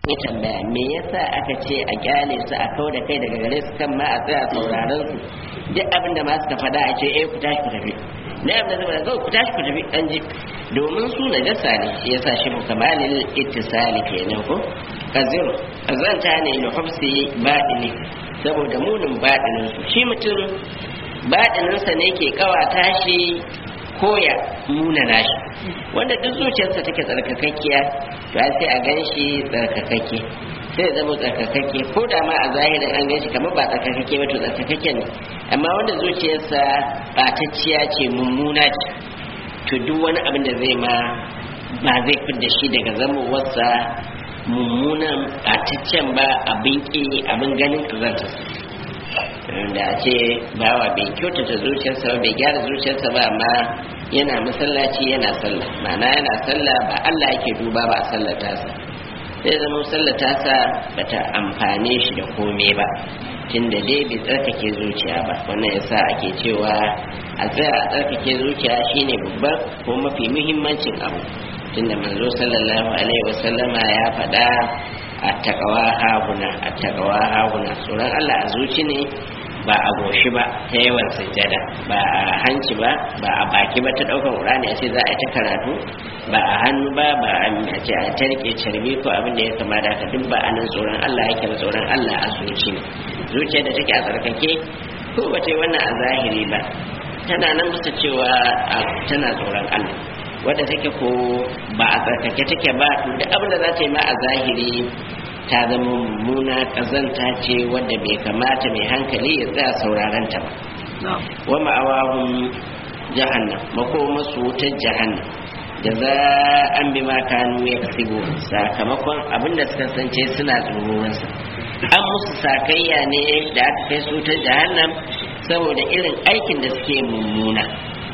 ya tambaya me yasa aka ce a kyale su a kau da kai daga gare su kan ma a tsaya sauraron su duk abin da ma suka faɗa a ce eh ku tashi ku tafi na abin da zama zo ku tashi ku tafi an ji domin su na jasa ne shi yasa shi kamalil ittisali kenan ko kazir azanta ne li hubsi baɗini saboda munin baɗinin su shi mutum baɗininsa ne ke kawata shi koya munana shi wanda duk zuciyarsa take tsarkakakkiya to sai a gan shi tsarkakakke sai zama tsarkakakke ko da ma a zahirin an gan shi kamar ba tsarkakakke ba to tsarkakakke ne amma wanda zuciyarsa ɓatacciya ce mummuna ce to duk wani abin da zai ma ba zai fidda shi daga zamowarsa mummunan ɓataccen ba abin ƙi abin ganin ƙazantarsa da a ce bawa bai kyautata zuciyarsa ba bai gyara zuciyarsa ba amma yana masallaci yana sallah ma'ana yana sallah ba Allah yake duba ba a sallata sa sai zama sallata sa bata amfane shi da kome ba tunda dai bai tsarkake zuciya ba wannan yasa ake cewa a tsaya a tsarkake zuciya shine babban ko mafi muhimmancin abu tunda manzo sallallahu alaihi wasallama ya faɗa a takawa haguna a takawa haguna tsoron Allah a zuci ne ba a goshi ba ta yawan sujjada ba a hanci ba ba a baki ba ta ɗaukar ƙurani a ce za a yi ta karatu ba a hannu ba ba a ce a ta rike carbi ko abin da ya kama da haka duk ba a nan tsoron Allah yake ba tsoron Allah a zuci ne zuciya da take a tsarkake ko ba ta yi wannan a zahiri ba tana nan bisa cewa tana tsoron Allah wadda take ko ba a tsarkake take ba to duk abin da za ta yi ma a zahiri ta zama mummuna ƙazanta ce wadda bai kamata mai hankali ya tsaya sauraron ta ba wa ma'awahum jahannam makoma su wutar jahannam da za an bi ma kanu ya kasibo sakamakon abin da suka sance suna tsoronsa an musu sakayya ne da aka kai su ta jahannam saboda irin aikin da suke mummuna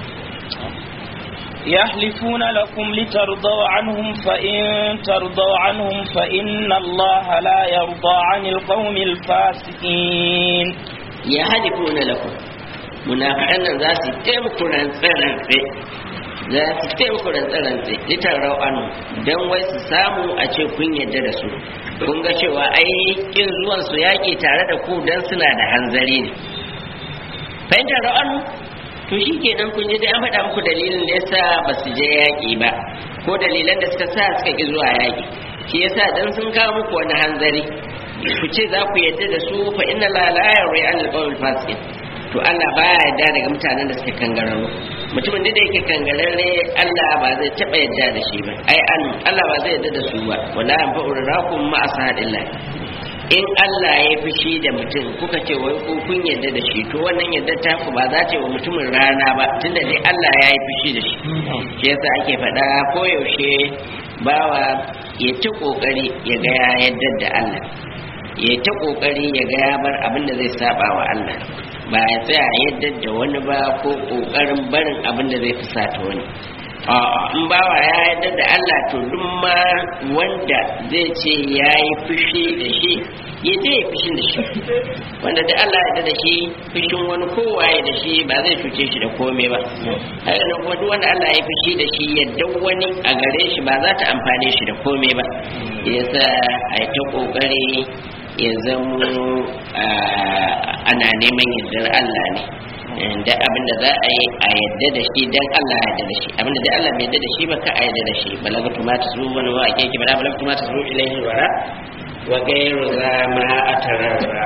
يحلفون لكم لترضوا عنهم فإن ترضوا عنهم فإن الله لا يرضى عن القوم الفاسقين يحلفون لكم munafiqan nan za su taimako rantsarantse za su taimako rantsarantse litar rau'anu don wai su samu a ce kun yadda da su kun ga cewa ai kin zuwan su yaƙi tare da ku don suna da hanzari ne fahimtar rau'anu to shi kenan kun ji dai an faɗa muku dalilin da yasa ba su je yaƙi ba ko dalilan da suka sa suka ƙi zuwa yaƙi shi yasa dan sun kawo muku wani hanzari ku ce za ku yadda da su fa inna la la yarri an alqawl fasiqin to Allah baya yarda daga mutanen da suke kangararru mutumin da yake kangararre Allah ba zai taɓa yarda da shi ba ai an Allah ba zai yarda da su ba wala yanfa'u rakum ma asahadillah in Allah ya fushi da mutum kuka ce wai ko kun yarda da shi to wannan yarda ta ku ba za ta yi wa mutumin rana ba tunda dai Allah ya yi fushi da shi shi yasa ake faɗa koyaushe bawa ya ta kokari ya ga ya yarda da Allah ya ta kokari ya ga ya bar abin da zai saba wa Allah ba ya tsaya yadda da wani ba ko kokarin barin abin da zai fusata wani in bawa ya yarda da Allah to duk ma wanda zai ce ya yi fushi da shi ya je ya fushin da shi wanda da Allah ya da shi fushin wani kowaye da shi ba zai cuce shi da komai ba haka nan kuma duk wanda Allah ya fushi da shi yadda wani a gare shi ba za ta amfane shi da komai ba yasa a yi ta kokari ya zamo ana neman yardar Allah ne da abin da za a yi a yadda da shi dan Allah ya yadda da shi abin da Allah bai yadda da shi ba ka a yadda da shi balagatu ma tasru wani wa ake kibara balagatu ma tasru ilaihi wara wa gairu za ma atararra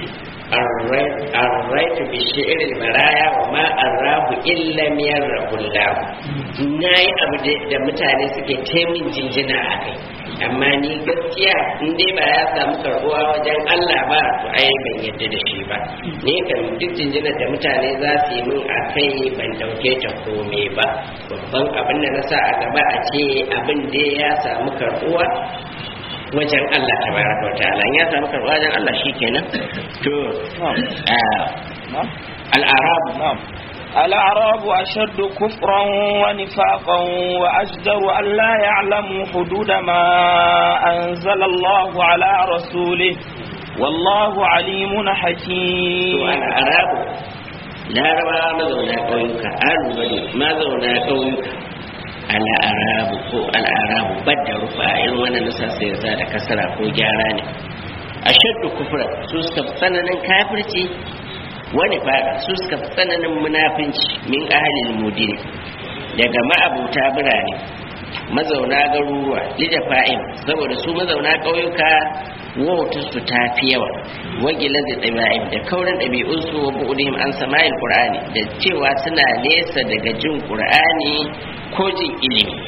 arraitu bi shi'ril baraya wa ma arrahu illa miyarrahu Allah nayi abu da mutane suke taimin jinjina a kai amma ni gaskiya in dai ba ya samu karbuwa wajen Allah ba to ai ban yadda da shi ba ni kan duk jinjinar da mutane za su yi min a kai ban dauke ta kome ba babban abin da na sa a gaba a ce abin da ya samu karbuwa wajen Allah tabaraka wa ta'ala ya samu karbuwa wajen Allah shikenan to al-arab الأعراب أشد كفرا ونفاقا وأجدر أن لا يعلموا حدود ما أنزل الله على رسوله والله عليم حكيم الأعراب لا ربا مزونا قويك أربد مزونا قويك al'arabu ko al'arabu badda rufa irin wannan nusa sai sa da kasara ko gyara ne ashaddu kufra su suka fi tsananin kafirci wani fada su suka fi tsananin munafinci min ahalil mudini daga ma'abuta birane mazauna garuruwa lijafa'in saboda su mazauna ƙauyuka wautar su ta fi yawa wagila da ɗabi'in da kaurin ɗabi'unsu wa bu'udihim an sama'il qur'ani da cewa suna nesa daga jin qur'ani ko jin ilimi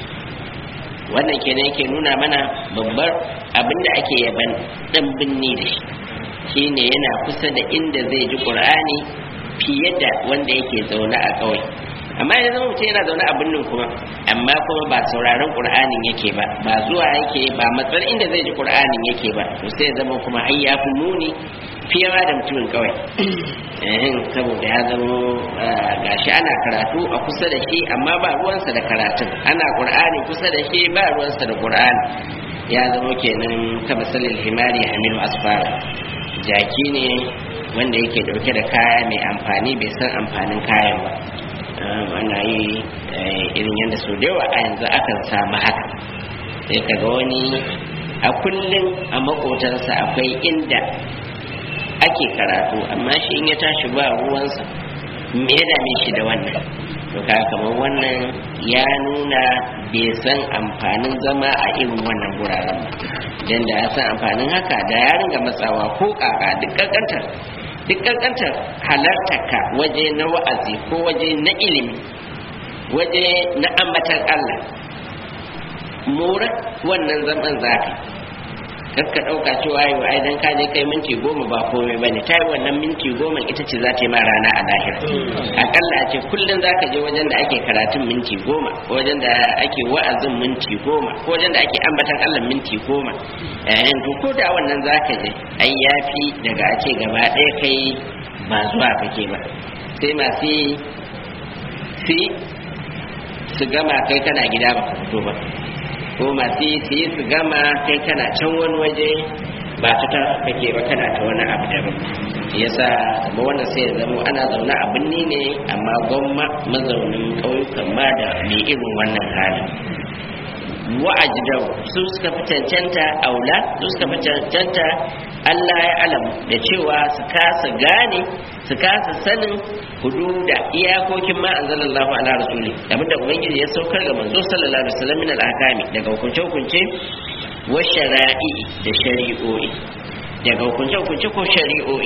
wannan kenan yake nuna mana babbar abin da ake yaban ɗan binni da shi shine yana kusa da inda zai ji qur'ani fiye da wanda yake zaune a ƙauye amma ya zama mutum yana zaune a birnin kuma amma kuma ba sauraron qur'anin yake ba ba zuwa yake ba matsar inda zai ji qur'anin yake ba to sai ya zama kuma har ya fi muni fiye ma da mutumin kawai eh saboda ya zama gashi ana karatu a kusa da shi amma ba ruwansa da karatun ana qur'ani kusa da shi ba ruwansa da qur'ani ya zama kenan kabasalil himari hamilu asfara jaki ne wanda yake dauke da kaya mai amfani bai san amfanin kayan ba ana yi irin yadda su da yawa a yanzu akan samu haka sai kaga wani a kullum a makotansa akwai inda ake karatu amma shi in ya tashi ba ruwansa me ya dame shi da wannan to ka kamar wannan ya nuna bai san amfanin zama a irin wannan guraren ba dan da ya san amfanin haka da ya ringa matsawa ko kaka duk kankantar duk kankantar halartarka waje na wa'azi ko waje na ilimi waje na ambatan Allah mura wannan zaman zafi kakka ɗauka cewa yi wa aidan ka je kai minti goma ba komai bane ta yi wannan minti goma ita ce za ta yi ma rana a lahira akalla a ce kullum za ka je wajen da ake karatun minti goma ko wajen da ake wa'azin minti goma ko wajen da ake ambatan allah minti goma yayin to ko da wannan za ka je ai yafi daga a ce gaba ɗaya kai ba zuwa kake ba sai masu fi su gama kai kana gida ba ka fito ba ko masu yi su yi su gama kai kana can wani waje ba ta ta kake ba kana ta wani abu daban yasa ba wannan sai ya zama ana zaune a binni ne amma gwamma mazaunin ƙauyukan ma da mai irin wannan halin wa'ajidau su suka fi cancanta aula su suka fi cancanta Allah ya alamu da cewa su kasa gane su kasa sanin hududa iyakokin ma anzalallahu ala rasuli abinda ubangiji ya saukar ga manzo sallallahu alaihi wasallam min al-ahkami daga hukunce hukunce wa shara'i da shari'o'i daga hukunce hukunce ko shari'o'i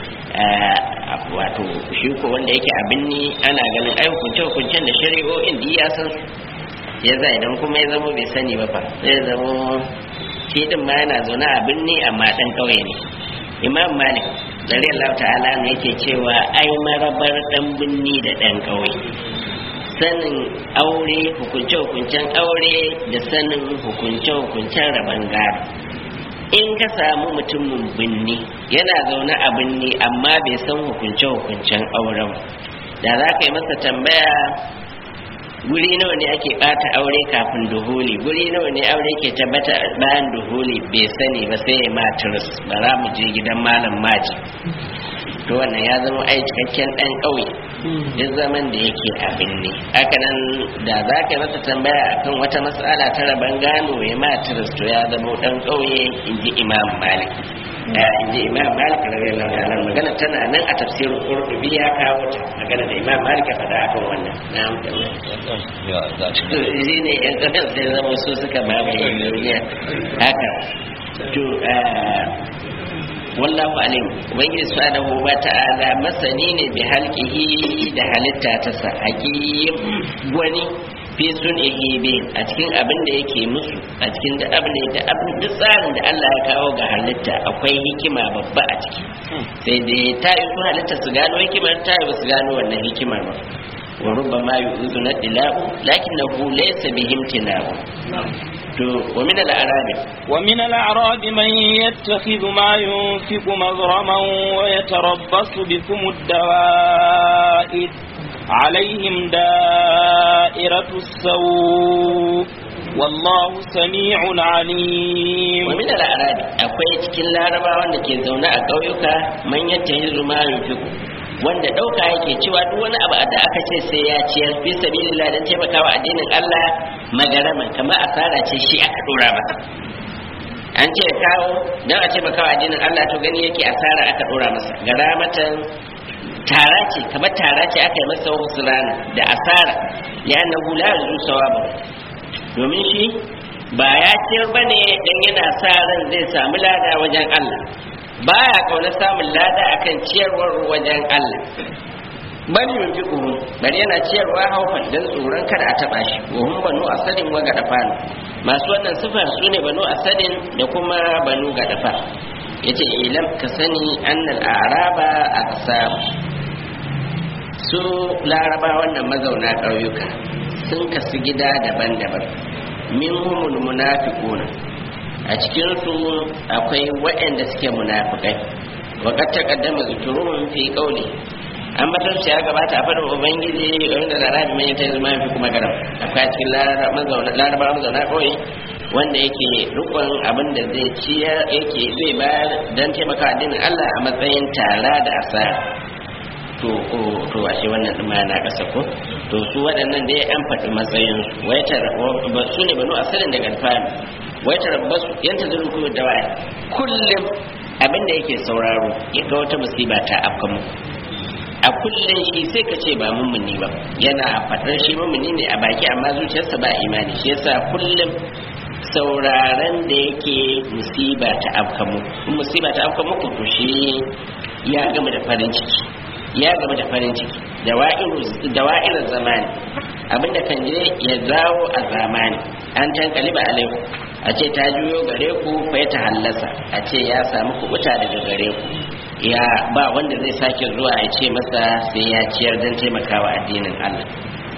wato shi ko wanda yake abin ni ana ganin ai hukunce hukuncen da shari'o'in da ya san su ya za idan kuma ya zama bai sani ba fa zai zama shi din ma yana zaune a birni amma dan kauye ne imam malik zari Allah ta'ala ne yake cewa ai marabar dan binni da dan kauye sanin aure hukunce hukuncen aure da sanin hukunce hukuncen rabon gado in ka samu mutumin binni yana zaune a binni amma bai san hukunce hukuncen auren da za ka yi masa tambaya guri nawa ne ake bata aure kafin duhuli guri nawa ne aure ke tabbata bayan duhuli bai sani ba sai ya maturus ba za mu je gidan malam maji to wannan ya zama ai cikakken dan ƙauye duk zaman da yake abin ne haka nan da za ka yi masa tambaya akan wata matsala ta raban gano ya maturus to ya zama dan ƙauye in ji imam malik in ji imam malik radiyallahu ta'ala magana tana nan a tafsirin qurtubi ya kawo ta magana da imam malik ya faɗa akan wannan na'am shi ne yan kasar sai zama su suka mamaye duniya haka to wallahu alim ubangiji subhanahu wa ta'ala masani ne bi halqihi da halitta ta sa hakim gwani fi sun'ihi bi a cikin abin da yake musu a cikin da abin da abin duk tsarin da Allah ya kawo ga halitta akwai hikima babba a ciki sai dai ta yi su halitta su gano hikimar ta yi su gano wannan hikimar ba wa rubbama yu'udhu nadilahu lakinnahu laysa bihim tilahu to wa min al-arabi ومن الأعراب من يتخذ ما ينفق مغرما ويتربص بكم الدوائر عليهم دائرة السوء والله سميع عليم wa min al-arabi akwai cikin larabawan da ke zaune a ƙauyuka man yattahizu ma yunfiqu wanda ɗauka yake cewa duk wani abu da aka ce sai ya ciyar fi sabilillah don taimakawa addinin Allah magaraman kamar asara ce shi aka dora masa an ce kawo don a taimakawa addinin Allah to gani yake asara aka dora masa garamatan tara ce kamar tara ce aka yi masa husulana da asara li'annahu la yuzu sawabu domin shi ba ya ciyar bane dan yana sa ran zai samu lada wajen Allah baya kauna samun lada akan ciyarwar wajen Allah bal yunfiquhu bari yana ciyarwa haufan dan tsoron kada a taba shi wa hum banu asadin wa gadafan masu wannan sifar su ne banu asadin da kuma banu gadafa yace ilam ka sani annal a'raba aqsam su laraba wannan mazauna ƙauyuka sun kasu gida daban-daban minhumul munafiquna a cikin su akwai waɗanda suke munafikai wa qad taqaddama zikruhum fi qawli an batar shi ya gabata a fadin ubangiji game da larabi mai ta zama fi kuma garam akwai a cikin laraba mazauna ƙauye wanda yake rukun abin da zai ciyar yake zai bayar don taimaka addinin Allah a matsayin tara da asara to to ashe wannan din ma na kasa ko to su waɗannan dai an faɗi matsayin su wai ta su ne banu asalin daga alfani wai ta rabbasu yanta zuru kuma da waya kullum abin da yake sauraro ya ga wata musiba ta afka mu a kullum shi sai ka ce ba mummuni ba yana faɗar shi mummuni ne a baki amma zuciyarsa ba imani shi yasa kullum sauraren da yake musiba ta afka mu musiba ta afka muku to shi ya gama da farin ciki ya gama da farin ciki da wa'irar zamani abinda kan je ya zawo a zamani an tankali ba alaiku a ce ta juyo gare ku fa ta hallasa a ce ya samu kubuta daga gare ku ya ba wanda zai sake zuwa ya ce masa sai ya ciyar don taimakawa addinin Allah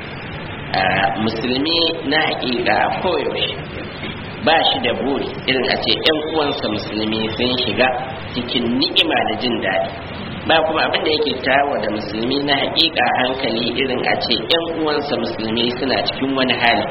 musulmi na haƙiƙa koyaushe ba shi da buri irin a ce 'yan uwansa musulmi sun shiga cikin ni'ima da jin daɗi ba kuma abin da yake tawa da musulmi na hakika hankali irin a ce yan uwansa musulmi suna cikin wani hali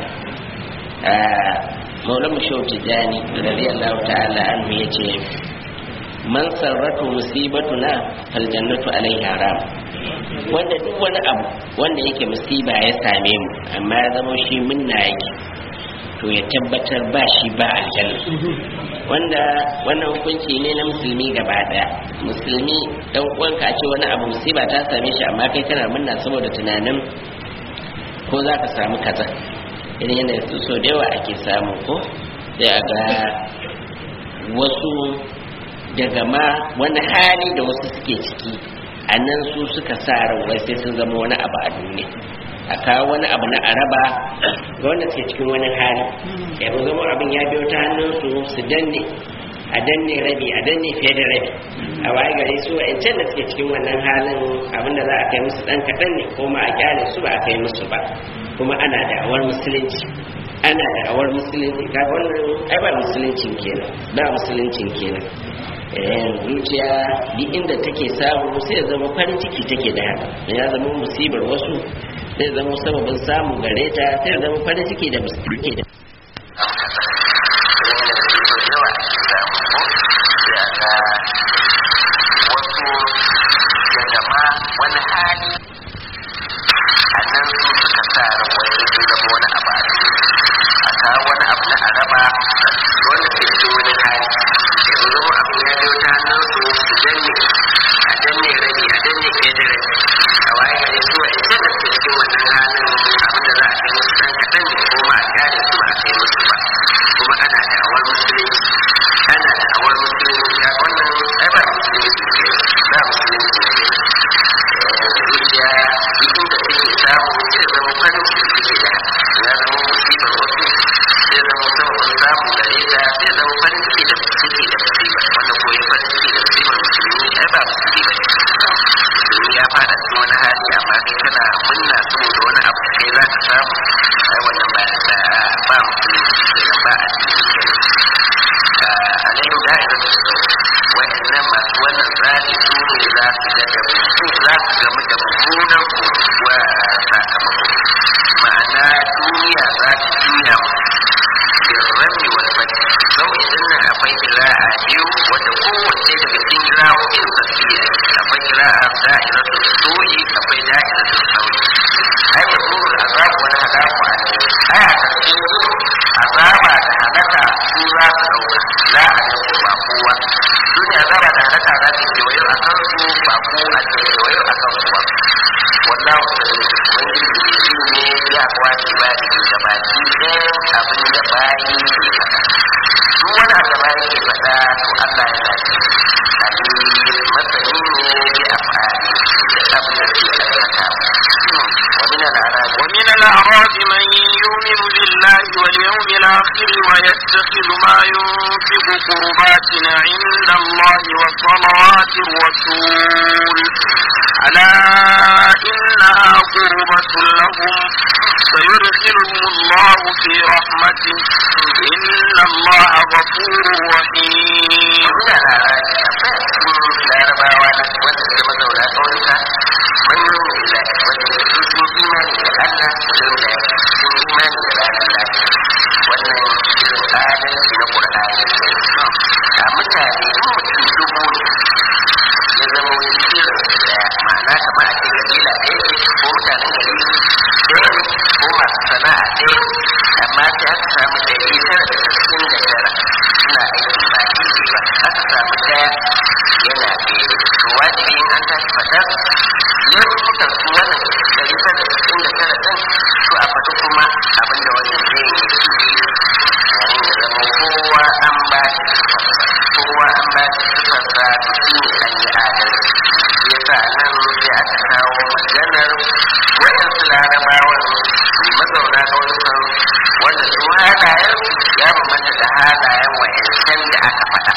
maula mu shau tijani radiyallahu ta'ala anhu yace man sarratu musibatuna fal jannatu alaihi haram wanda duk wani abu wanda yake musiba ya same mu amma ya zama shi munna yake to ya tabbatar ba shi ba aljanna wanda wannan hukunci ne na musulmi gaba daya musulmi dan uwanka a ce wani abu musiba ta same shi amma kai kana munna saboda tunanin ko za ka samu kaza irin yana so da yawa ake samu ko sai a ga wasu daga ma wani hali da wasu suke ciki a nan su suka sa ran wai sai sun zama wani abu a duniya a kawo wani abu na araba ga wanda suke cikin wani hali ya zama abin ya biyo ta hannunsu su danne a danne rabi a danne fiye da rabi a waye gare su a da suke cikin wannan halin abin da za a kai musu dan kaɗan ne ko ma a kyale su ba a kai musu ba kuma ana da awar musulunci ana da awar musulunci ka wannan ai ba musuluncin kenan ba musuluncin kenan zuciya duk inda take samu sai ya zama farin ciki take da haka ya zama musibar wasu sai zama sababin samu gare ta sai zama farin ciki da musulunci da wani hali a nan su suka sa ran wani zai zama wani abu a a kawo wani abu na araba wanda ke cikin wani hali yanzu zama abu ya biyo ta hannun su su danne a danne rabi a danne fiye da rabi a waye gari su wa ita da suke cikin wannan halin abin da za a kai musu dan kaɗan ne ko ma a kyale su ba a kai musu ba kuma ana da awar musulunci ana da awar musulunci a wannan ai ba musulunci ne ba musulunci ne zuciya cikin da take samu zai zama farin ciki take da ya zama musibar wasu zai zama sababin samu gare ta zai zama farin ciki da ciki da musibar wanda ko ya farin ciki da musibar musulmi ai ba musulmi ba musulmi ya fada cikin wani hali amma kai kana munna saboda wani abu da kai za ka samu ai wannan ba da ba musulunci kenan ba addini kenan alayhi da'ira da su wa'annan masu wannan tsari su ne za su ga da su za su gamu da mummunan wa sakamako ma'ana duniya za ta juya birrami wal fati zau idan nan akwai kira'a biyu wadda kowace daga cikin kira'o'in safiya akwai akwai kira'a da'iratu su'i akwai da'iratu sauri ai da burul azab wani halaku a ne ai a ƙarshen su azaba da halaka su za su ɗauka la a ɗauka ba kowa su ne azaba da halaka za su kewayo a kan su ba ko a ce kewayo a kan su ba wallahu sani ubangiji shi ne ya kwace ba da ke gabaki ɗayan abin da bayi ke faɗa duk wani abu da bayi ke faɗa to Allah yana ji alim masani ne ya afali da abin da ke aikata ومن الأعراب ومن الأعراب من يؤمن بالله واليوم الآخر ويتخذ ما ينفق قربات عند الله وصلوات الرسول ألا إنها قربة لهم سيدخلهم الله في رحمته إن الله غفور رحيم ومن الأعراب لا ربا ولا ولا كما دولة قولك من يؤمن بالله واليوم إيمان لأن ولولا sun imani da ranar lafiya wannan irin adalci na ƙur'ani a mutane in mutum dubu ne ya zama wani irin daya ma'ana kamar a ce kabila ɗaya ce ko mutanen gari ɗaya ne ko masu sana'a ɗaya amma sai aka samu ɗari tara da sittin da tara suna aiki ba daidai ba aka samu ɗaya yana daidai to wajibi in an tashi faɗar laifukan su wannan ɗari tara da sittin da tara ɗin to a faɗi kuma abin da wannan ɗayan yake yi yayin da zama kowa an ba shi sifarsa kowa an ba shi sifarsa to shi ne an yi adalci shi yasa nan sai aka kawo maganar waɗansu larabawan mazauna ƙauyukan wanda su halayen ya bambanta da halayen wa'yancan da aka faɗa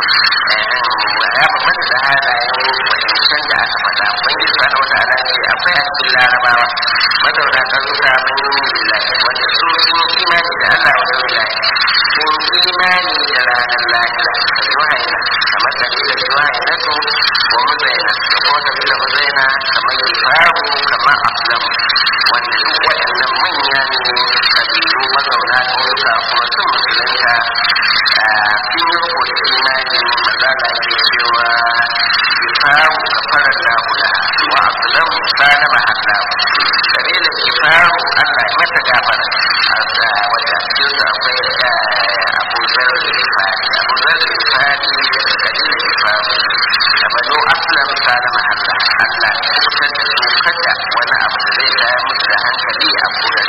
ya bambanta da halayen wa'yancan da aka faɗa ubangiji subhanahu wata'ala ce akwai a cikin larabawa mazauna ƙauyuka mun yi billahi wanda su sun yi imani da Allah wa yau lahi sun yi imani da ranar lahira da juhaina kamar kabilar juhaina su wa muzaina da kuma kabilar muzaina kamar gifaru kamar aflam wanda duk waɗannan manya ne kabilu mazauna ƙauyuka kuma sun musulunta sun yi riko da imani maza da ke cewa gifaru kafarar lahula wa aflam salama allah kabilar gifaru allah ya mata gafara a wata cikin su akwai abu zar da gifari abu zar da gifari daga kabilar gifaru da bano aslam salama allah allah ya kubutar da su kada wani abu da zai tayar musu da hankali a kudar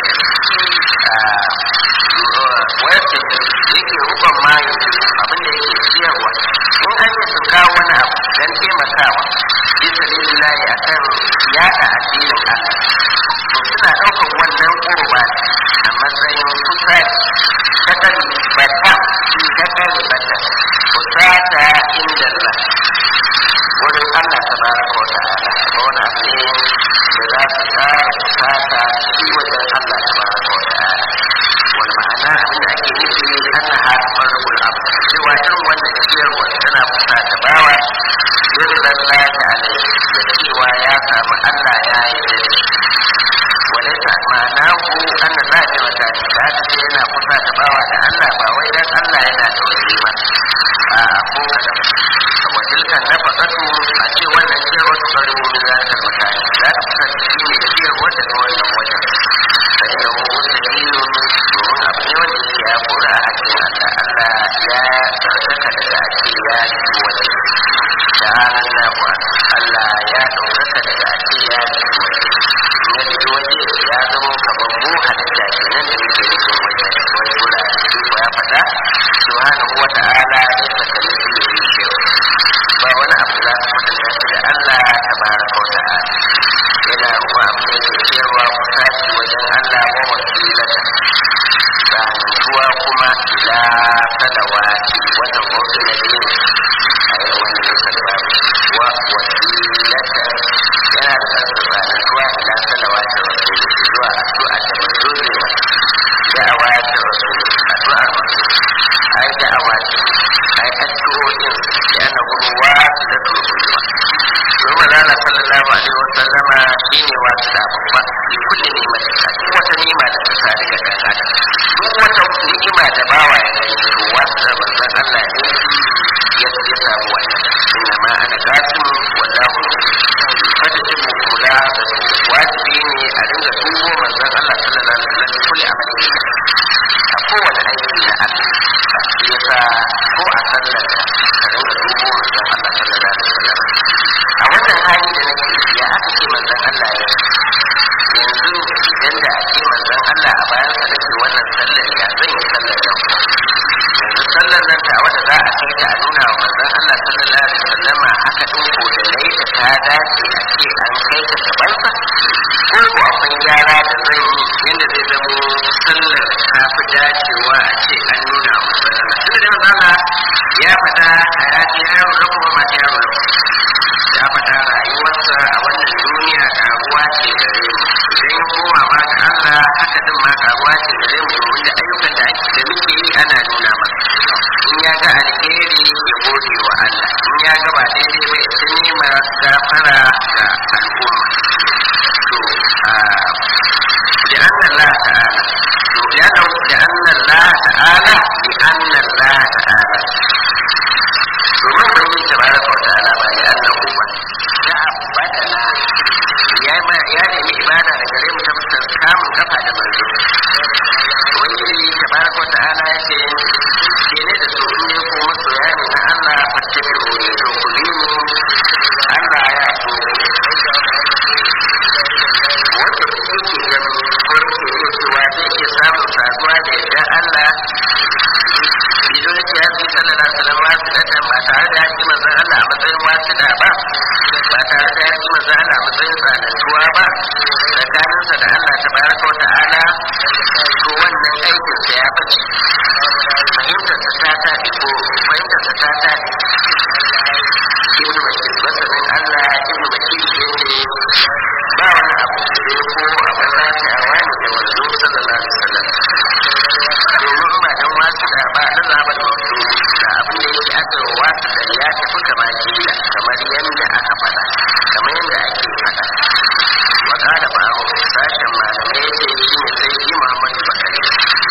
wayar da yake rukon mayu abin da yake ciyarwa in an yi sun kawo wani abu don taimakawa bisa lillahi a kan yada addinin allah to suna ɗaukar wannan ƙurba a matsayin kusa kakari bata kakari bata kusata inda Allah wurin Allah ta baraka wa ta'ala kuma wani abu ne da za su tsara kusata shi wajen Allah ta baraka wa ta'ala wani ma'ana abin da ake nufi an na harfar rubul abu cewa irin wannan ciyarwa tana kusata bawa yin lalla ta alai da cewa ya samu Allah ya yi da shi وليس معناه أن ذلك مكان لا تجي هنا قصة تباوى الله باوي دان الله هنا توجيما أقول وتلك النفقة أتي ولا شيء وتقرب من ذلك المكان لا تقصد فيه شيء وجه ولا وجه فإنه مستحيل ومن أبني وجه يا قرى أجل الله لا ترتك لك أتي يا وجه تعالى الله الله يا ترتك لك أتي يا وجه ya fito waje ya zama kamar mu halitta kenan da muke nufin waje wani gura shi ko ya faɗa subhanahu wa ta'ala ya saka mutum da shi ba wani abu za su mutunta shi da Allah tabaraka wa ta'ala yana ruwa abin da yake cewa ku tashi wajen Allah wa wasilata tsanantuwa kuma ila salawati wannan motsin na biyu a yin wannan nisa da babu wa wasilata yana da tsanantuwa ila salawati rasul zuwa addu'a da manzo ne da'awa da rasul addu'a rasul ai da'awa ai addu'o'in da ana ruwa da turkulwa Roma Lala sallallahu alaihi wa sallama shine wasu da babba fi kulli ni'mat duk wata ni'ima da ta sadu ga dan adam duk wata ni'ima da bawa ya gani to wasu da manzon Allah ne ya ya samu wannan inna ma ana qasim wallahu ringa dubo manzon Allah sallallahu alaihi wasallam kulli amali a kowane aiki na Allah shi yasa ko a sallar ka ka ringa dubo manzon Allah sallallahu alaihi wasallam a wannan hali da nake ya aka ce manzon Allah ya yanzu idan da a ce manzon Allah a bayan sa nake wannan sallar ya zan yi sallar yau yanzu sallar nan ta wanda za a kai ta a nuna wa manzon Allah sallallahu alaihi wasallama haka din ko da nayi da ta dace a ce an kai ta gaban sa ko ko akwai gyara da zan yi inda zai zamo sallar ta fi dacewa a ce an nuna wa manzon Allah tunda da manzon Allah ya faɗa hayati yaro na kuma ma yaro na ya faɗa rayuwarsa a wannan duniya karuwa ce gare mu idan ya koma ma ga Allah haka din ma karuwa ce gare mu domin da ayyukan da da muke yi ana nuna masa in ya ga alheri ya gode wa Allah in ya ga ba daidai ba ya ta nema gafara ga al'umma to لأن الله تعالى لأنه لأن الله تعالى لأن الله تعالى domin ubangiji tabaraka wa ta'ala ba da annahu ba ta abadana ya ya nemi ibada da gare mu ta fuskar kamun kafa da manzo ubangiji tabaraka wa ta'ala ya ce ke ne da su ne ko masoya ne na Allah fattabi ko ne to ku bi mu Allah ya so wanda yake ganin ko yake iya cewa zai iya samun saduwa da yadda Allah idan ya fi sallallahu alaihi wasallam wasu da ba tare da yaki manzon Allah a matsayin wasu da ba ba tare da yaki manzon Allah a matsayin tsanantuwa ba tsakaninsa da Allah tabaraka wa ta'ala to wannan aikin sa ya bace fahimtar sa ta tafi ko fahimtar sa ta tafi ibn makil masanin Allah ibn makil yace ba wani abu da ya ko abin lafiyawa ne da manzo sallallahu alaihi wasallam domin ba dan wasu da ba na zaɓar wasu da abin da yake aka yi wasu da ya tafi kama kila kamar yadda aka faɗa kamar yadda ake faɗa wa ƙara ba a sashen malamai yake shi ne sai yi muhammadu bakari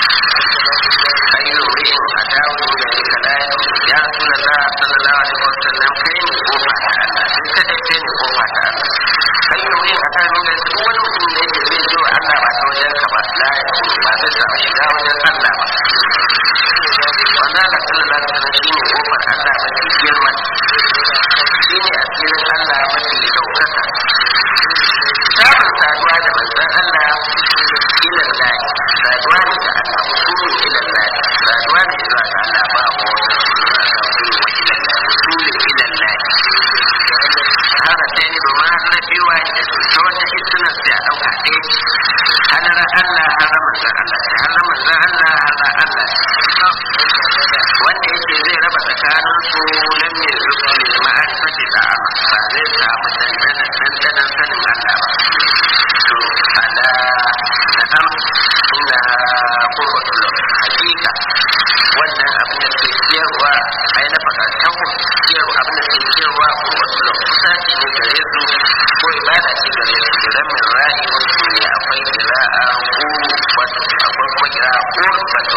ayyu ri'in a dawon da ya kala ya suna za a sallallahu alaihi wasallam kai ne kofa ta Allah sai kadai kai ne kofa ta Allah ayyu ri'in a dawon da duk wani mutum da yake zai zo Allah ba ta wajen ka ba la ya ba zai samu shiga wajen Allah ba wanda Allah sallallahu alaihi wasallam shine kofar Allah mafi girma shine asirin Allah mafi daukaka samun saduwa da manzon Allah ilan lahi saduwa ne da Allah usulun ilan lahi saduwa ne zuwa ga Allah ba mu usulun ilan lahi haka sai ne domin har na biyu wa da ta wata hisunan sai a ɗauka ɗaya halar Allah har manzon Allah har manzon Allah har Allah wanda yake zai raba tsakanin su lam ya zuba lil ma'arifati da ba zai samu dandanan dandanan sanin Allah ba to ala na'am inna qurbatul hakika wannan abin da ke ciyarwa ai na fakatan ku ciyarwa abin da ke ciyarwa qurbatul kusaci ne gare su ko ibada ce gare su kiran min ra'i wasu ne akwai kira'a qurbatu akwai kuma kira'a qurbatu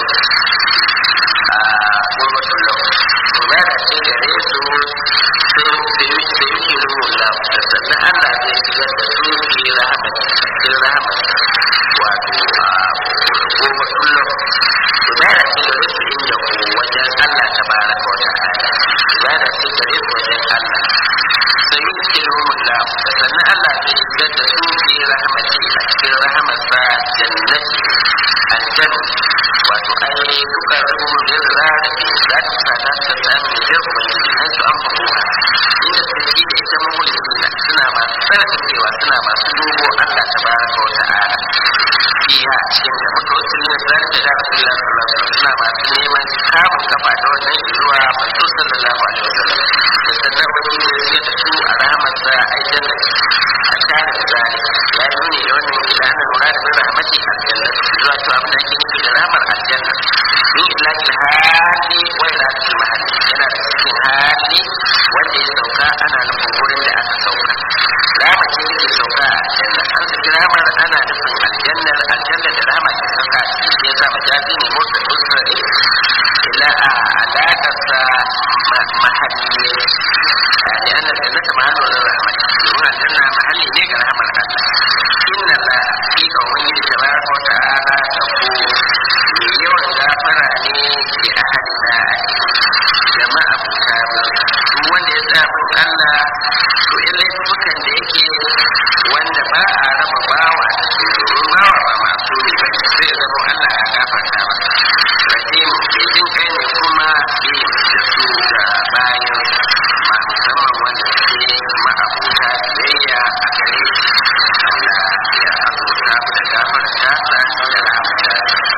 a qurbatul lahu ibada ce gare su sai da yake ruwa da sannan Allah zai shigar da su fi rahmat cikin rahmat wato a qurbatul lahu ibada ce gare su inda ku wajen Allah tabaraka wa ta'ala ibada ce gare su wajen Allah sai yake ruwa da sannan Allah zai shigar da su fi rahmati a cikin rahmatsa jannati aljanna wato ai duka rubun da za da ke za ta sa ta ta samu da ubangiji an su an faɗo inda su yi da ita mahulina suna masu sarkacewa suna masu dubo Allah tabaraka wa ta'ala fiha cikin da muka wasu ne da zalika da rasulullah sallallahu alaihi wasallam suna masu neman kamun kafa da wannan zuwa manzo sallallahu alaihi wasallam da sannan wani ne ya da su a rahmatsa aljanna a tare da zalika ya yi nuni da wannan ilanin murad bin rahmati aljanna zuwa to abin da ake nufi da ramar aljanna ni ilaki hali wa ilaki mahalli yana da cikin hali wanda ya sauka ana nufin gurin da aka sauka rama ce yake sauka a aljanna an saki ramar ana nufin aljannar aljanna da rama ke sauka a cikin ya sa majazi ne motsa usrari ila a alaƙarsa mahalli لأن الجنة محل الرحمة يقول الجنة محل ليك رحمة الله إن الله hakika wani tabaraka wa ta'ala ta ko mai yawan gafara ne bi ahadi da jama'a buta duk wanda ya tsaya bin Allah to in laifukan da yake wanda ba a raba bawa da su domin bawa ba masu ne ba zai zama Allah ya gafarta ba rahim mai jin kai ne kuma bi da su ga bayan ma musamman wanda suke ma'abuta biyayya a gare shi Allah ya abuta mu da gafarta sa da rahmata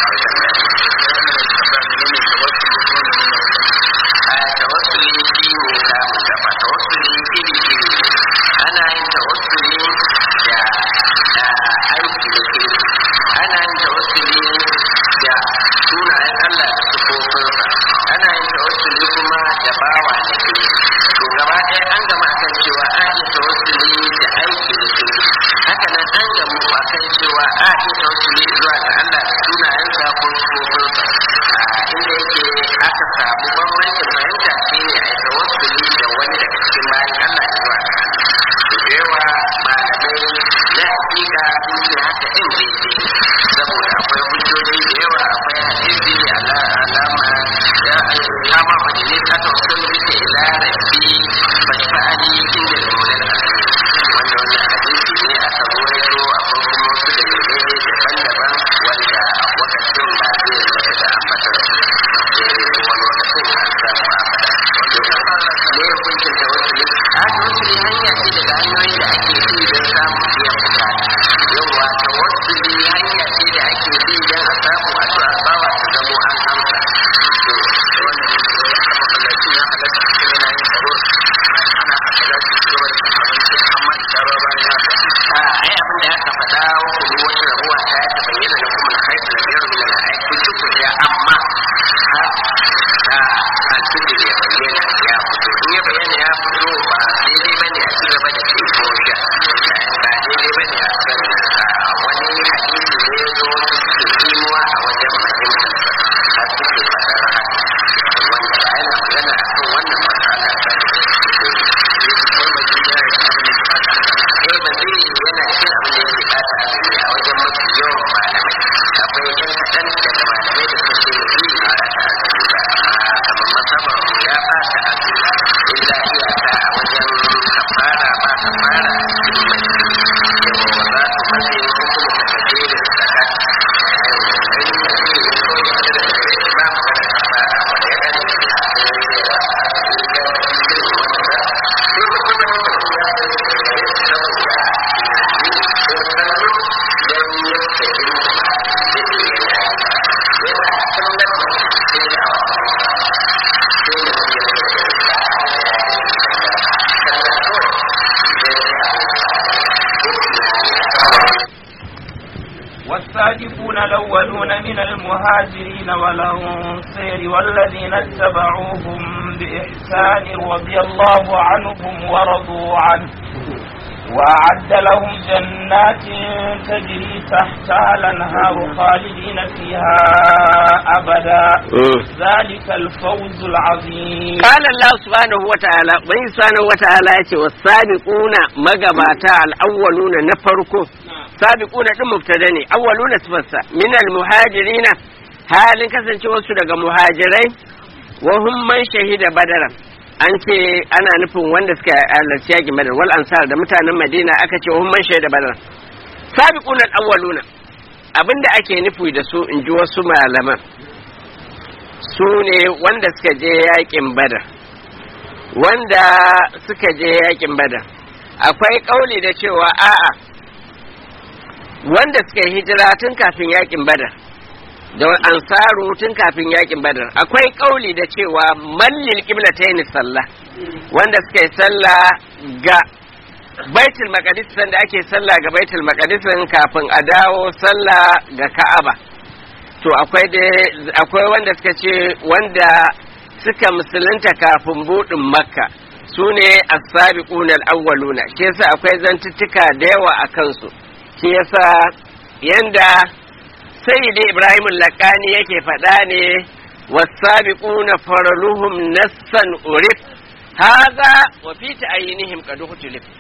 a tawassuli shi ne samun gaba tawassuli iri iri ne ana yin tawassuli da da aiki da ke ana yin tawassuli da sunayen Allah da sifofinsa ana yin tawassuli kuma da bawa da ke to gaba ɗaya an gama akan cewa a iya tawassuli da aiki da ke haka nan an gamu akan cewa a iya tawassuli zuwa ga Allah da sunayensa ko sifofinsa inda yake aka samu bambancin fahimta shi ne a yi tawassuli da wani daga cikin bayan Allah zuwa ga Allah da yawa malamai na hakika sun ce haka in daidai saboda akwai hujjoji da yawa akwai hadisi ala alama ya ya ma majalis ta tawassuli bisa ila rabbi fashfa'ani inda al-mawlal wanda wannan hadisi ne aka ruwaito akwai kuma wasu dalilai daban-daban wanda wakacin ba zai zata da ambatar su wani lokacin an samu a faɗa ne hukuncin tawassuli a tawassuli hanya ce daga hanyoyin da ake bi don samun biyan bukata yawwa tawassuli hanya ce da ake bi don a samu addu'a bawa ta zamo an amsa to wannan masallacin ya halatta cikin yana yin tsaro ana haka za su ci gaba da cin abinci amma da tsaro bayan haka a ai abin da aka faɗa wa kudu wata rabuwa ta ta bayyana da kuma haifu da biyar min al-ai kun ci ku ya amma har da alfijir ya bayyana ya fito in ya bayyana ya fito ba daidai bane a ci gaba da ci ko sha ba daidai bane a kan wani hadisi ne ya zo suke imuwa a wajen fahimtar har suke faɗar haka wanda ba yana magana a kan wannan matsala ba ne eh ba zai yana cikin abin da yake bata azumi a wajen mafi yawan malamai akwai yan kaɗan daga malamai da suke da yi ba ta azumi ba amma kamar masabar ya bata azumi illa iyaka a wajen kafara ba kafara a cikin mace yawa ba za su mace hukumu ta kajerin zakat ba mu da kafara wanda ya dace والسابقون الأولون من المهاجرين والأنصار والذين اتبعوهم بإحسان رضي الله عنهم ورضوا عنه وأعد لهم جنات تجري تحتها الأنهار خالدين فيها أبدا ذلك الفوز العظيم قال الله سبحانه وتعالى وإن سبحانه وتعالى يتي والسابقون مغباتا الأولون نفركم sabiquna din mubtada ne awwaluna sifarsa min almuhajirina halin kasance wasu daga muhajirai wa hum man shahida badaran an ce ana nufin wanda suka halarci yaki badar wal ansar da mutanen madina aka ce wa hum man shahida badaran sabiquna awwaluna abinda ake nufi da su in ji wasu malaman su ne wanda suka je yakin badar wanda suka je yakin badar akwai kauli da cewa a'a wanda suka yi hijira tun kafin yakin badar da ansaru tun kafin yakin badar akwai kauli da cewa mallil qiblatayn sallah wanda suka yi sallah ga baitul maqdis sanda ake sallah ga baitul maqdis kafin a dawo sallah ga ka'aba to akwai da akwai wanda suka ce wanda suka musulunta kafin budin makka su ne as-sabiquna al-awwaluna shi yasa akwai zantuttuka da yawa a kansu shi yasa yanda sayyidi ibrahim lakani yake faɗa ne wasabiquna faraluhum nassan urif hadha wa fi ta'yinihim qad ukhtilif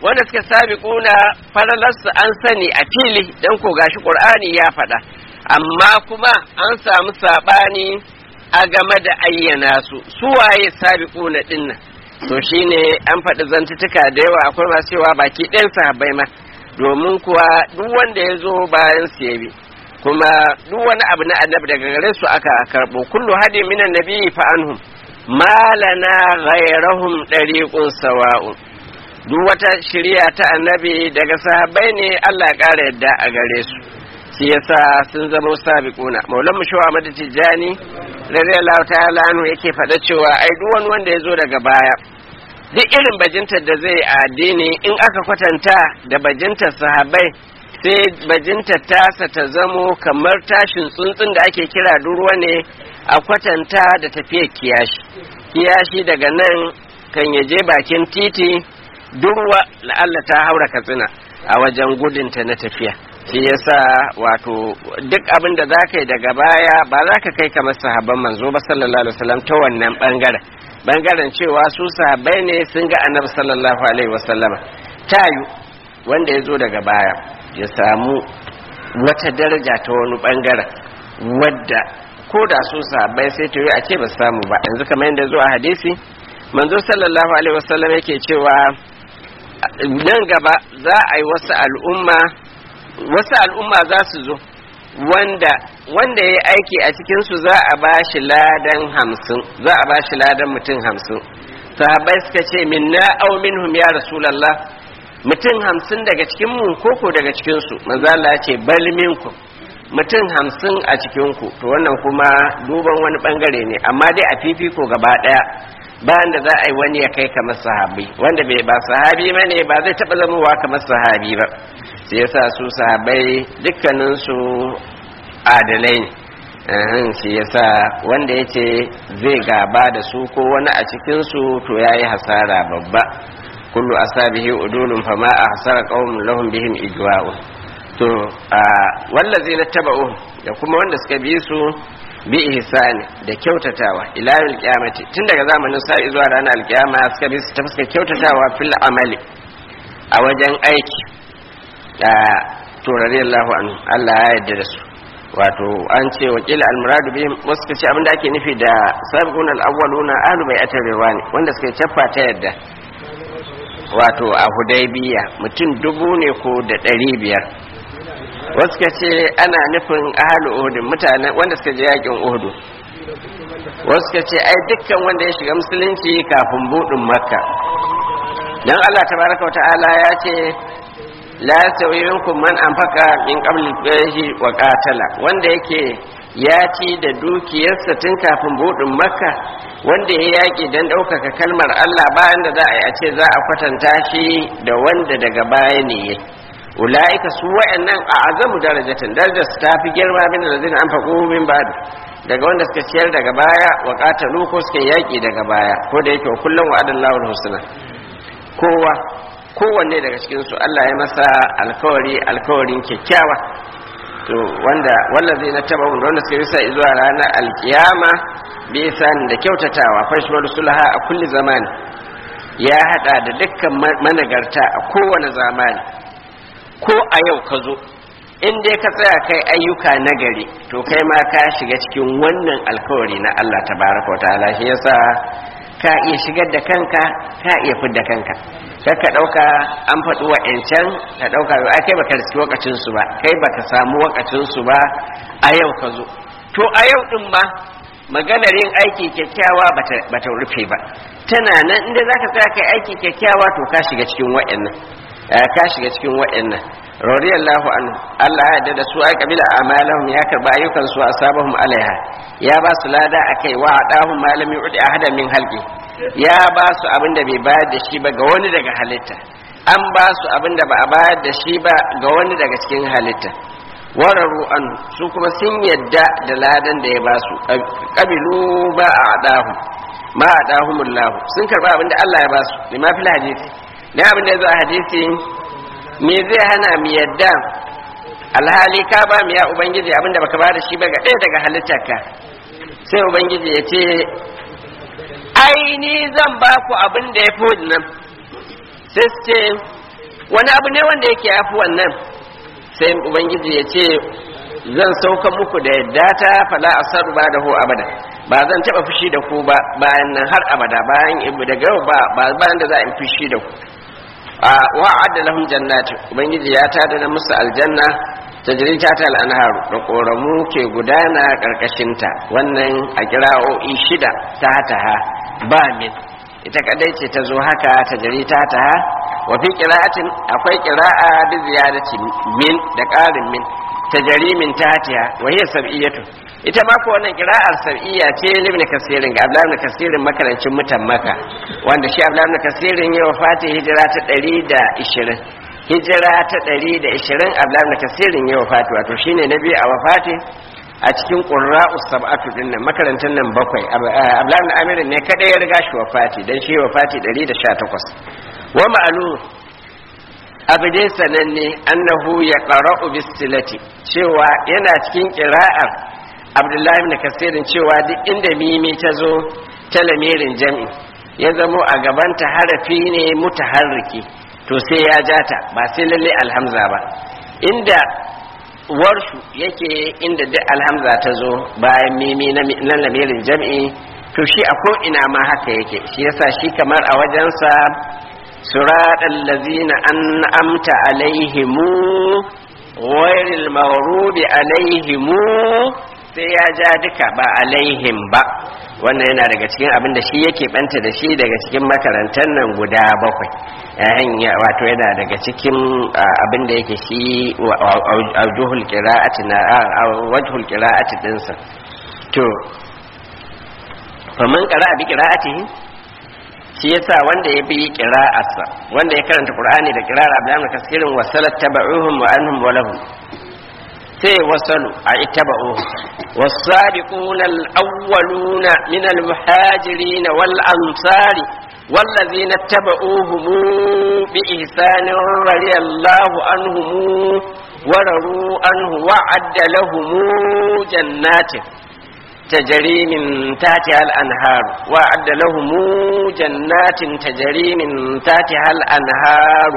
wanda suka sabiquna falalarsu an sani a fili dan ko gashi qur'ani ya faɗa amma kuma an samu sabani a game da ayyana su su waye sabiquna dinnan to shine an faɗi zantutuka da yawa akwai masu cewa baki ɗayan sahabbai ma domin kuwa duk wanda ya zo bayan su yabi kuma duk wani abu na annabi daga gare su aka karɓo kullu hadi minan nabi fa anhum malana ghayrahum dariqun sawa'un duk wata shiriya ta annabi daga sahabbai ne Allah ya ƙara yadda a gare su shi yasa sun zama sabiquna maulan mu shawa mada tijani radiyallahu ta'ala anhu yake faɗa cewa ai duk wani wanda ya zo daga baya duk irin bajintar da zai a addini in aka kwatanta da bajintar sahabbai sai bajintar tasa ta zamo kamar tashin tsuntsun da ake kira durwa ne a kwatanta da tafiyar kiyashi kiyashi daga nan kan yaje bakin titi durwa la'alla ta haura katsina a wajen gudunta na tafiya shi yasa wato duk abin da za ka yi daga baya ba za ka kai kamar sahabban manzo ba sallallahu alaihi wasallam ta wannan bangaren bangaren cewa su sahabbai ne sun ga annabi sallallahu alaihi wasallama tayu wanda ya zo daga baya ya samu wata daraja ta wani bangaren wadda ko da su sahabbai sai ta yi a ce ba samu ba yanzu kamar yadda zo a hadisi manzo sallallahu alaihi wasallam yake cewa nan gaba za a yi wasu al'umma wasu al'umma za su zo wanda wanda ya aiki a cikinsu za a ba shi ladan hamsin za a ba shi ladan mutum hamsin sahabbai suka ce minna au minhum ya rasulallah mutum hamsin daga cikinmu koko daga cikinsu manzala ce bal minku mutum hamsin a cikinku to wannan kuma duban wani bangare ne amma dai a fifiko gaba daya bayan da za a yi wani ya kai kamar sahabi wanda bai ba sahabi ba ne ba zai taɓa zamowa kamar sahabi ba sai yasa su sahabai dukkaninsu adalai ne shi yasa wanda ya ce zai gaba da su ko wani a cikinsu to ya yi hasara babba kullu asabihi udulun fama a hasara qaumun lahum bihim ijwa'u to wallazi na taba'u da kuma wanda suka bi su bi ihsani da kyautatawa ila yawmil qiyamati tun daga zamanin sa'i zuwa ranar alkiyama suka bi su ta fuskar kyautatawa fil amali a wajen aiki to radiyallahu anhu Allah ya yarda da su wato an ce wakil almuradu bihim wasu ka ce abinda ake nufi da sabiqun al-awwaluna ahlu bai'atir ridwani wanda suka caffa ta yadda wato a hudaybiya mutum dubu ne ko da ɗari biyar wasu ka ce ana nufin ahlu uhud mutane wanda suka je yakin uhud wasu ka ce ai dukkan wanda ya shiga musulunci kafin budin makka dan Allah tabaraka wa ta'ala ya ce la sauyi minkum man anfaqa min qabli al wa qatala wanda yake ya ci da dukiyarsa tun kafin budin makka wanda ya yaki dan ɗaukaka kalmar Allah bayan da za a yi a ce za a kwatanta shi da wanda daga baya ne ya ula'ika su wa'annan a azamu darajatin darajar su tafi girma min da zai anfaqu min ba'd daga wanda suka ciyar daga baya wa qatalu ko suka yaki daga baya ko da yake kullum wa'adallahu al-husna kowa kowanne daga cikinsu Allah ya masa alkawari alkawarin kyakkyawa to wanda wallazi na taba wanda suka yi sa zuwa ranar alkiyama bi san da kyautatawa fashwar sulha a kulli zamani ya hada da dukkan managarta a kowane zamani ko a yau ka zo in dai ka tsaya kai ayyuka nagari to kai ma ka shiga cikin wannan alkawari na Allah tabaraka wa ta'ala shi yasa ka iya shigar da kanka ka iya fidda kanka kar ka ɗauka an faɗi wa'ancan ka ɗauka ai kai baka riski wakacin su ba kai baka samu wakacin su ba a yau ka zo to a yau din ma maganar yin aiki kyakkyawa bata rufe ba tana nan inda zaka tsaya kai aiki kyakkyawa to ka shiga cikin wa'annan ka shiga cikin wa'annan radiyallahu anhu Allah ya yarda da su ai kabila amalahum ya karba ayyukan su asabahum alaiha ya ba su lada akai wa adahum malami udi ahada min halqi ya ba su abinda bai bayar da shi ba ga wani daga halitta an ba su abinda ba a bayar da shi ba ga wani daga cikin halitta wararu an su kuma sun yadda da ladan da ya ba su kabilu ba a adahu ma adahumullahu sun karba abinda Allah ya ba su lima fil hadisi dan abinda ya zo a hadisi me zai hana mu yadda alhali ka ba mu ya ubangiji abinda baka ba da shi ba ga ɗaya daga halittarka sai ubangiji ya ce ai ni zan ba ku abin da ya fi nan sai su ce wani abu ne wanda yake yafi wannan sai ubangiji ya ce zan sauka muku da yadda ta fala asar ba da ho abada ba zan taba fushi da ku ba bayan nan har abada bayan ibu daga yau ba ba bayan da za in fushi da ku a wa'adda lahum jannati ubangiji ya tada na musu aljanna tajri ta ta al'anharu da koramu ke gudana karkashinta wannan a kira'o'i shida ta ha ba min ita kadai ce ta zo haka tajri ta ta wa fi qira'atin akwai qira'a bi ziyadati min da ƙarin min tajri min tahtiha wa hiya sab'iyatu ita ma ko wannan qira'ar sab'iyya ce ibn kasirin ga abdullah ibn kasirin makarancin mutan maka wanda shi abdullah ibn kasirin ya wafata hijira ta 120 hijira ta 120 abdullah ibn kasirin ya wafata wato shine nabi a wafati a cikin qurra'u sab'atu din nan makarantar nan bakwai abdullah ibn amir ne kada ya riga shi wafati dan shi wafati 118 wa ma'lum abu dai sananne annahu ya qara'u bistilati cewa yana cikin qira'ar abdullahi ibn kasirin cewa duk inda mimi ta zo ta lamirin jam'i ya zamo a gabanta harafi ne mutaharriki to sai ya jata ba sai lalle alhamza ba inda warshu yake inda duk alhamza ta zo bayan mimi na lamirin jam'i to shi a ko ina ma haka yake shi yasa shi kamar a wajensa suraɗan lazina an amta alaihimu ghairil maghrubi alaihimu sai ya ja duka ba alaihim ba wannan yana daga cikin abin da shi yake banta da shi daga cikin makarantar nan guda bakwai yayin wato yana daga cikin abin da yake shi wajhul qira'ati na wajhul qira'ati dinsa to faman qara'a bi qira'atihi shi yasa wanda ya bi qira'arsa wanda ya karanta qur'ani da qira'ar abdan kasirin wasalat taba'uhum wa anhum wa lahum sai wasalu a ittaba'u والسابقون الأولون من المهاجرين والأنصار والذين اتبعوهم بإحسان رضي الله عنهم ورضوا عنه وعد لهم جنات تجري من تحتها الأنهار وعد لهم جنات تجري من تحتها الأنهار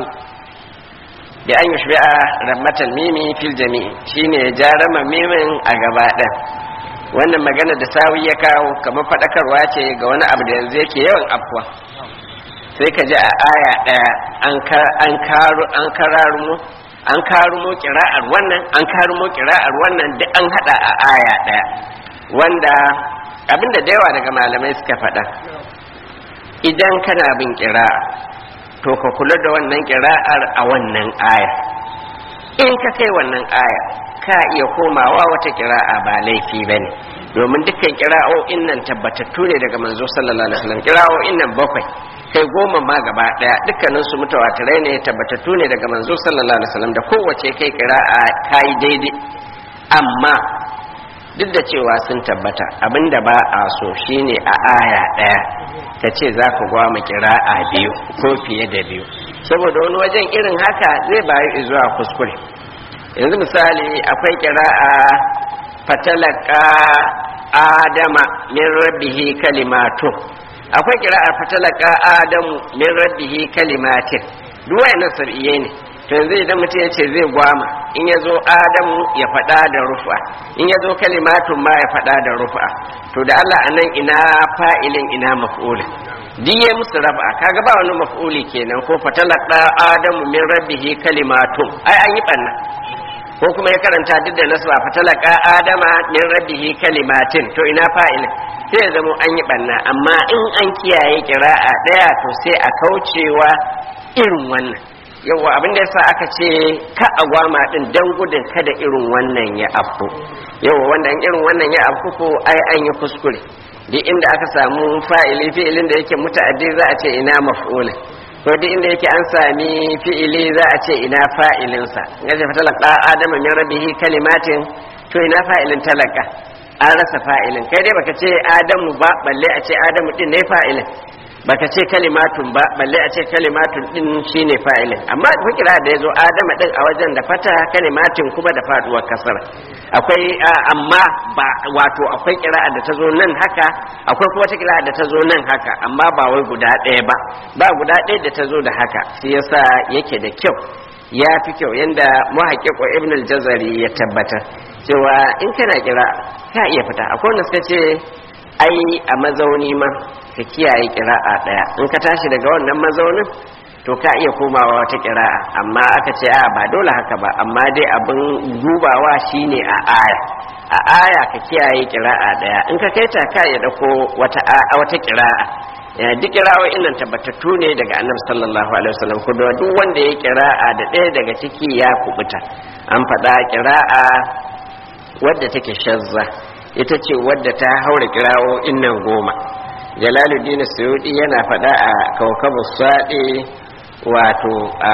da an yi shi'a rammatal mimi fil jami'i shine ya ja rama mimin a gaba ɗan wannan magana da sawi ya kawo kamar faɗakarwa ce ga wani abu da yanzu yake yawan afkuwa sai ka ji a aya ɗaya an karu an kararumo an karumo kira'ar wannan an karumo kira'ar wannan duk an haɗa a aya ɗaya wanda abinda da yawa daga malamai suka faɗa idan kana bin kira'a to ka kula da wannan kira'ar a wannan aya in ka kai wannan aya ka iya komawa wata kira'a ba laifi ba ne domin dukkan kira'o'in nan tabbatattu ne daga manzo sallallahu alaihi wasallam kira'o'in nan bakwai kai goma ma gaba daya dukkanin su mutawatirai ne tabbatattu ne daga manzo sallallahu alaihi wasallam da kowace kai kira'a kai daidai amma duk da cewa sun tabbata abinda ba a so shine a aya daya ka ce za ka gwama kira'a biyu ko fiye da biyu saboda wani wajen irin haka zai bayu zuwa kuskure yanzu misali akwai kira'a fatalaka adama min rabbihi kalimatu akwai kira'ar fatalaka adamu min rabbihi kalimatin duk wayannan sab'iyye ne to yanzu idan mutum ya ce zai gwama in ya zo adamu ya faɗa da rufa in ya zo kalimatun ma ya faɗa da rufa to da Allah a nan ina fa'ilin ina maf'ulin diye musu raba kaga ba wani maf'uli kenan ko fatalaka adamu min rabbihi kalimatun ai an yi banna ko kuma ya karanta duk da nasu ba fatalaka adama min rabbihi kalimatin to ina fa'ilin sai ya zama an yi banna amma in an kiyaye kira'a daya to sai a kaucewa irin wannan yawa abin da yasa aka ce ka agwama din dan gudun kada irin wannan ya afku yawa wanda irin wannan ya afku ko ai an yi kuskure duk inda aka samu fa'ili fi'ilin da yake muta'addi za a ce ina maf'ula ko duk inda yake an sami fi'ili za a ce ina fa'ilinsa ya ce fatalaka adama min rabbihi kalimatin to ina fa'ilin talaka an rasa fa'ilin kai dai baka ce adamu ba balle a ce adamu din ne fa'ilin baka ce kalimatun ba balle a ce kalimatun din shine fa'ilin amma akwai kira da yazo adama din a wajen da fata kalimatin kuma da faduwar kasara akwai amma ba wato akwai kira da ta zo nan haka akwai kuma ta kira da ta zo nan haka amma ba wai guda ɗaya ba ba guda ɗaya da ta zo da haka shi yasa yake da kyau ya fi kyau yanda muhaqqiq ibn al-jazari ya tabbatar cewa in kana kira ka iya fita akwai wanda suka ce ai a mazauni ma ka kiyaye kira'a daya in ka tashi daga wannan mazaunin to ka iya komawa wata kira'a amma aka ce a ba dole haka ba amma dai abin dubawa shine a aya a aya ka kiyaye kira'a daya in ka kaita ka ya dauko wata wata kira'a ya duk kira'o'in nan tabbatattu ne daga annabi sallallahu alaihi wasallam ko duk wanda ya kira'a da ɗaya daga ciki ya kubuta an faɗa kira'a wadda take shazza ita ce wadda ta haura kira'o'in nan goma jalaluddin suyudi yana faɗa a kaukabu saɗi wato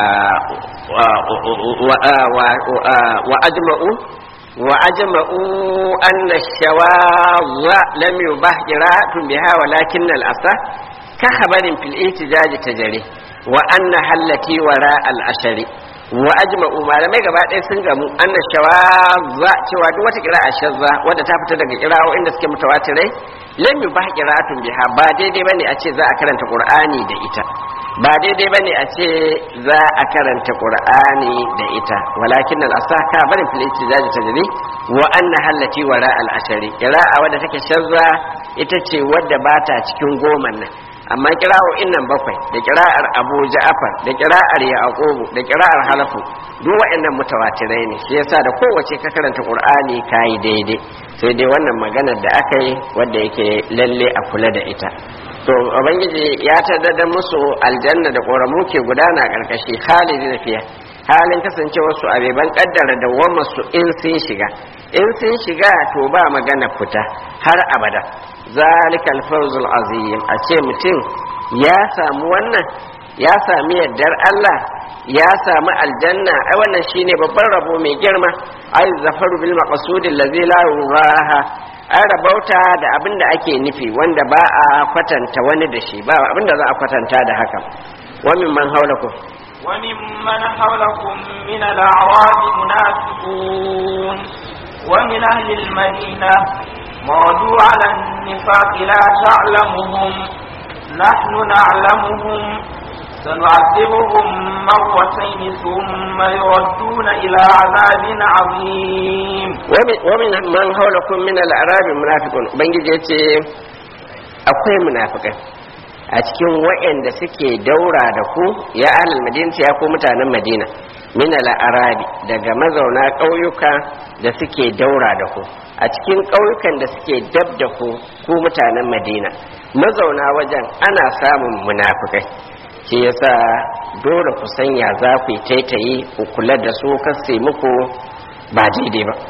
wa ajma'u wa ajma'u anna shawaza lam yubah qira'atun biha walakin al-asa ka habarin fil ihtijaj tajri wa anna hallati wara al-ashari wa ajma'u malamai gaba ɗaya sun gamu anna shawaza cewa duk wata qira'a shazza wadda ta fita daga qira'o inda suke mutawatirai lam yubah qira'atun biha ba daidai bane a ce za a karanta qur'ani da ita ba daidai bane a ce za a karanta qur'ani da ita walakin al asaka barin fil ihtijaj tajri wa anna hallati wara al ashari qira'a wadda take shazza ita ce wadda bata cikin goman nan amma kira'o'in nan bakwai da kira'ar abu ja'afar da kira'ar yaqubu da kira'ar halafu duk waɗannan mutawatirai ne shi yasa da kowace ka karanta qur'ani kai daidai sai dai wannan maganar da aka yi wanda yake lalle a kula da ita to ubangiji ya taddada musu aljanna da ƙoramu ke gudana ƙarƙashi khalidi fiya halin kasancewar su abeban kaddara da su in sun shiga in sun shiga to ba magana fita har abada zalikal fawzul azim a ce mutum ya samu wannan ya sami yardar Allah ya samu aljanna ai wannan shine babban rabo mai girma ai zafaru bil maqsud allazi la yuraha an rabauta da abin da ake nufi wanda ba a kwatanta wani da shi ba abin da za a kwatanta da haka wa min man haulakum وممن حولكم من الأعراب منافقون ومن أهل المدينة مردوا على النفاق لا تعلمهم نحن نعلمهم سنعذبهم مرتين ثم يردون إلى عذاب عظيم ومن من حولكم من الأعراب منافقون بنجي akwai munafikai a cikin waɗanda suke daura da ku ya ahlul madina ya ku mutanen madina min al-arabi daga mazauna ƙauyuka da suke daura da ku a cikin ƙauyukan da suke dab da ku ku mutanen madina mazauna wajen ana samun munafikai shi yasa dole ku sanya za ku yi taitayi ku kula da su kasse muku ba daidai ba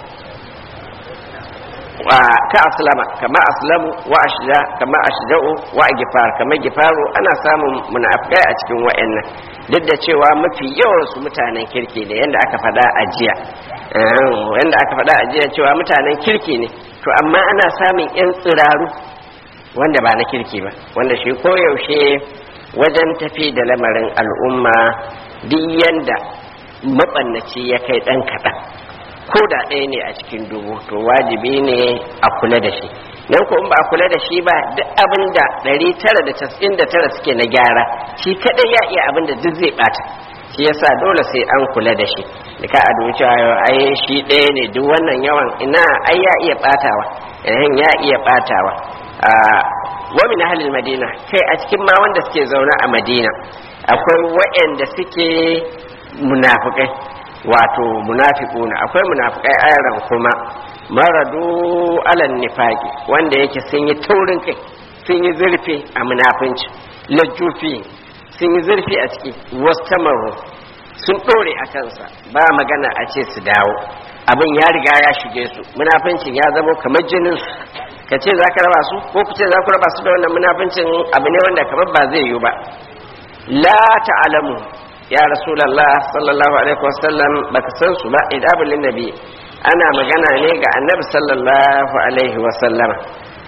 ka aslama kama aslamu wa ashja kama ashja'u wa gifar kama gifaru ana samun munafikai a cikin wayannan duk da cewa mafi yawan su mutanen kirki ne yanda aka faɗa a jiya yanda aka faɗa a jiya cewa mutanen kirki ne to amma ana samun yan tsiraru wanda ba na kirki ba wanda shi koyaushe wajen tafi da lamarin al'umma duk yanda mabannaci ya kai ɗan kaɗan ko da ɗaya ne a cikin dubu to wajibi ne a kula da shi nan ko in ba a kula da shi ba duk abin da ɗari tara da casa'in da tara suke na gyara shi kaɗai ya iya abin da duk zai ɓata shi yasa dole sai an kula da shi da ka adu cewa ai shi ɗaya ne duk wannan yawan ina ai ya iya ɓatawa yayin ya iya ɓatawa wa min ahlil madina kai a cikin ma wanda suke zaune a madina akwai waɗanda suke munafikai wato munafiquna akwai munafikai ayaran kuma maradu alan nifaqi wanda yake sun yi taurin kai sun yi zurfi a munafinci lajufi sun yi zurfi a ciki wastamaru sun dore a kansa ba magana a ce su dawo abin ya riga ya shige su munafincin ya zama kamar jinin su ka ce za ka raba su ko ku ce za ku raba su da wannan munafincin abu ne wanda kamar ba zai yiwu ba la ta'lamu ya rasulallah sallallahu alaihi wasallam baka san su ba idabul nabi ana magana ne ga annabi sallallahu alaihi wasallam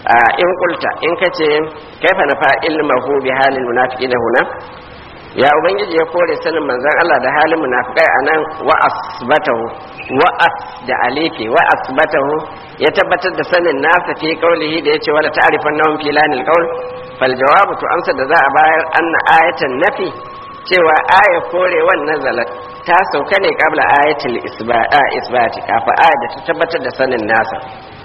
in kulta in kace kaifa nafa ilmahu bi halil munafiqina huna ya ubangiji ya kore sanin manzon Allah da halin munafikai anan wa asbatahu wa as da alifi wa asbatahu ya tabbatar da sanin nasa fi qaulihi da yace wala ta'rifan nahum fi lanil qaul fal jawabu to amsa da za a bayar anna ayatan nafi cewa aya kore wannan zalat ta sauka ne kabla ayatul isbati kafa aya da ta tabbatar da sanin nasa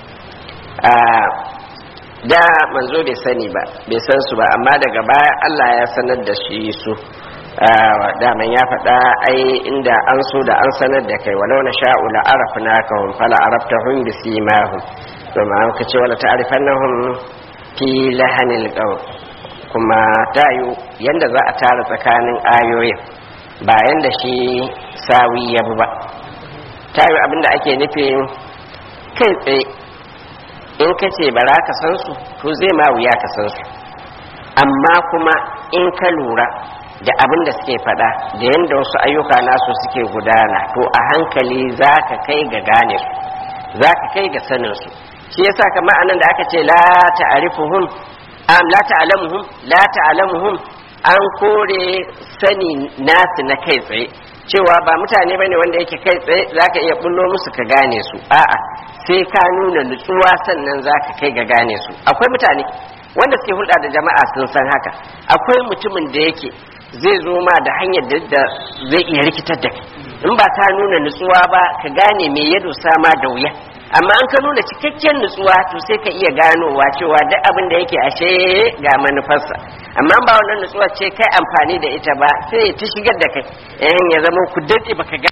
da manzo bai sani ba bai san su ba amma daga baya Allah ya sanar da shi su daman ya faɗa ai inda an so da an sanar da kai walau na sha'u la arafna ka hum fala araftahum bi simahum to ma ka ce wala ta'rifannahum fi lahanil qawl kuma tayu yanda za a tara tsakanin ayoyin ba yanda shi sawi ya ba tayu abinda ake nufi kai tsaye in ka ce bara ka san su to zai ma wuya ka san su amma kuma in ka lura da abin da suke faɗa da yadda wasu ayyuka nasu suke gudana to a hankali za ka kai ga gane su za ka kai ga sanin su shi yasa kamar anan da aka ce la ta'rifuhum am la ta'lamuhum la ta'lamuhum an kore sani nasu na kai tsaye cewa ba mutane bane wanda yake kai tsaye zaka iya bullo musu ka gane su a'a sai ka nuna nutsuwa sannan zaka kai ga gane su akwai mutane wanda suke hulɗa da jama'a sun san haka akwai mutumin da yake zai zo ma da hanyar da zai iya rikitar da kai in ba ka nuna nutsuwa ba ka gane me ya dosa ma da wuya amma an ka nuna cikakken nutsuwa to sai ka iya ganowa cewa duk abin da yake ashe ga manufarsa amma ba wannan nutsuwa ce kai amfani da ita ba sai ta shigar da kai eh ya zama ku dade baka ga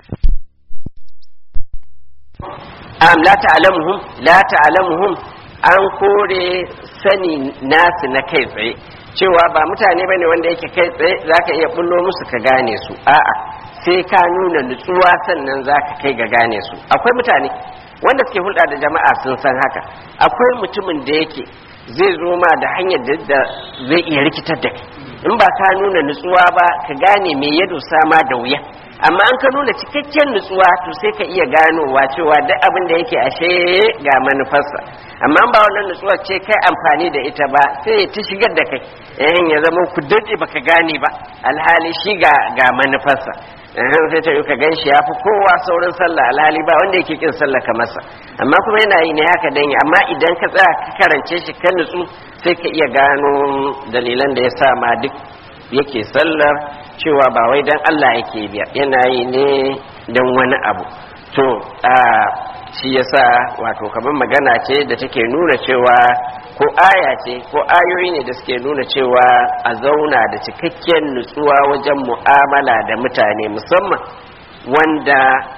am la ta'lamuhum la ta'lamuhum an kore sani nasu na kai tsaye cewa ba mutane bane wanda yake kai tsaye zaka iya bullo musu ka gane su a'a sai ka nuna nutsuwa sannan zaka kai ga gane su akwai mutane wanda suke hulɗa da jama'a sun san haka akwai mutumin da yake zai zo ma da hanyar da zai iya rikitar da kai in ba ka nuna nutsuwa ba ka gane me ya dosa ma da wuya amma an ka nuna cikakken nutsuwa to sai ka iya ganowa cewa duk abin da yake ashe ga manufarsa amma ba wannan nutsuwar ce kai amfani da ita ba sai ta shigar da kai eh ya zama ku dade baka gane ba alhali shi ga ga manufarsa sai ta yi ka gan shi ya fi kowa saurin sallah alhali ba wanda yake kin sallah ka masa amma kuma yana yi ne haka dan amma idan ka tsaya ka karance shi kan nutsu sai ka iya gano dalilan da ya sa ma duk yake sallar cewa ba wai dan Allah yake biya yana yi ne dan wani abu to a shi yasa wato kamar magana ce da take nuna cewa ko aya ce ko ayoyi ne da suke nuna cewa a zauna da cikakken nutsuwa wajen mu'amala da mutane musamman wanda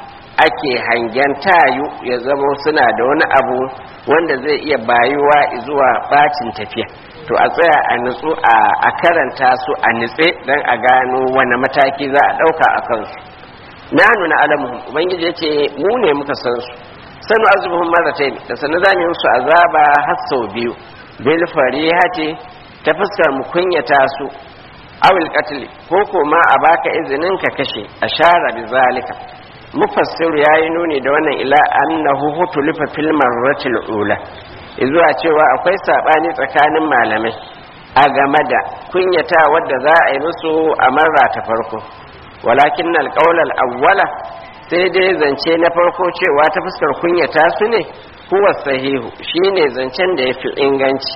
ake hangen tayu ya zama suna da wani abu wanda zai iya bayuwa zuwa bacin tafiya to a tsaya a nutsu a karanta su a nutse don a gano wani mataki za a ɗauka a kansu na nuna alamuhum ubangiji ya ce mu ne muka san su sanu azubuhum marratayn da sanu zamu yi musu azaba har sau biyu bil farihati ta fuskar mu kunyata su awil qatl ko ko ma a baka izinin ka kashe ashara bi zalika mufassiru yayi nuni da wannan ila annahu hutulifa fil marratil ula izuwa cewa akwai sabani tsakanin malamai a game da kunyata wadda za a yi musu a marra ta farko walakin alqawl al-awwala sai dai zance na farko cewa ta fuskar kunyata su ne huwa sahihu shine zancen da ya fi inganci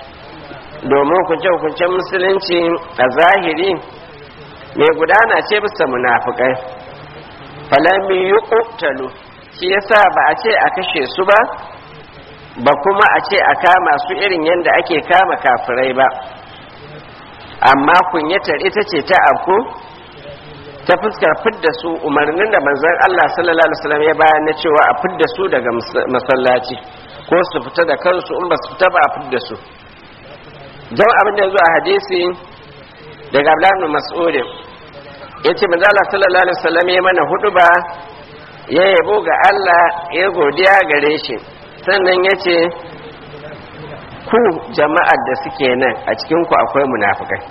domin kunce-kuncen musulunci a zahiri mai gudana ce bisa munafukai falami yi ƙuttalu shi yasa ba a ce a kashe su ba ba kuma a ce a kama su irin yadda ake kama kafirai ba amma kunyatar ita ce ta afku ta fuskar fidda su umarnin da manzon Allah sallallahu alaihi wasallam ya bayar na cewa a fidda su daga masallaci ko su fita da kansu in ba su fita ba a fidda su don abin da ya zo a hadisi daga Abdullah ibn Mas'ud yace manzon Allah sallallahu alaihi wasallam ya mana huduba ya yabo ga Allah ya godiya gare shi sannan yace ku jama'ar da suke nan a cikin ku akwai munafikai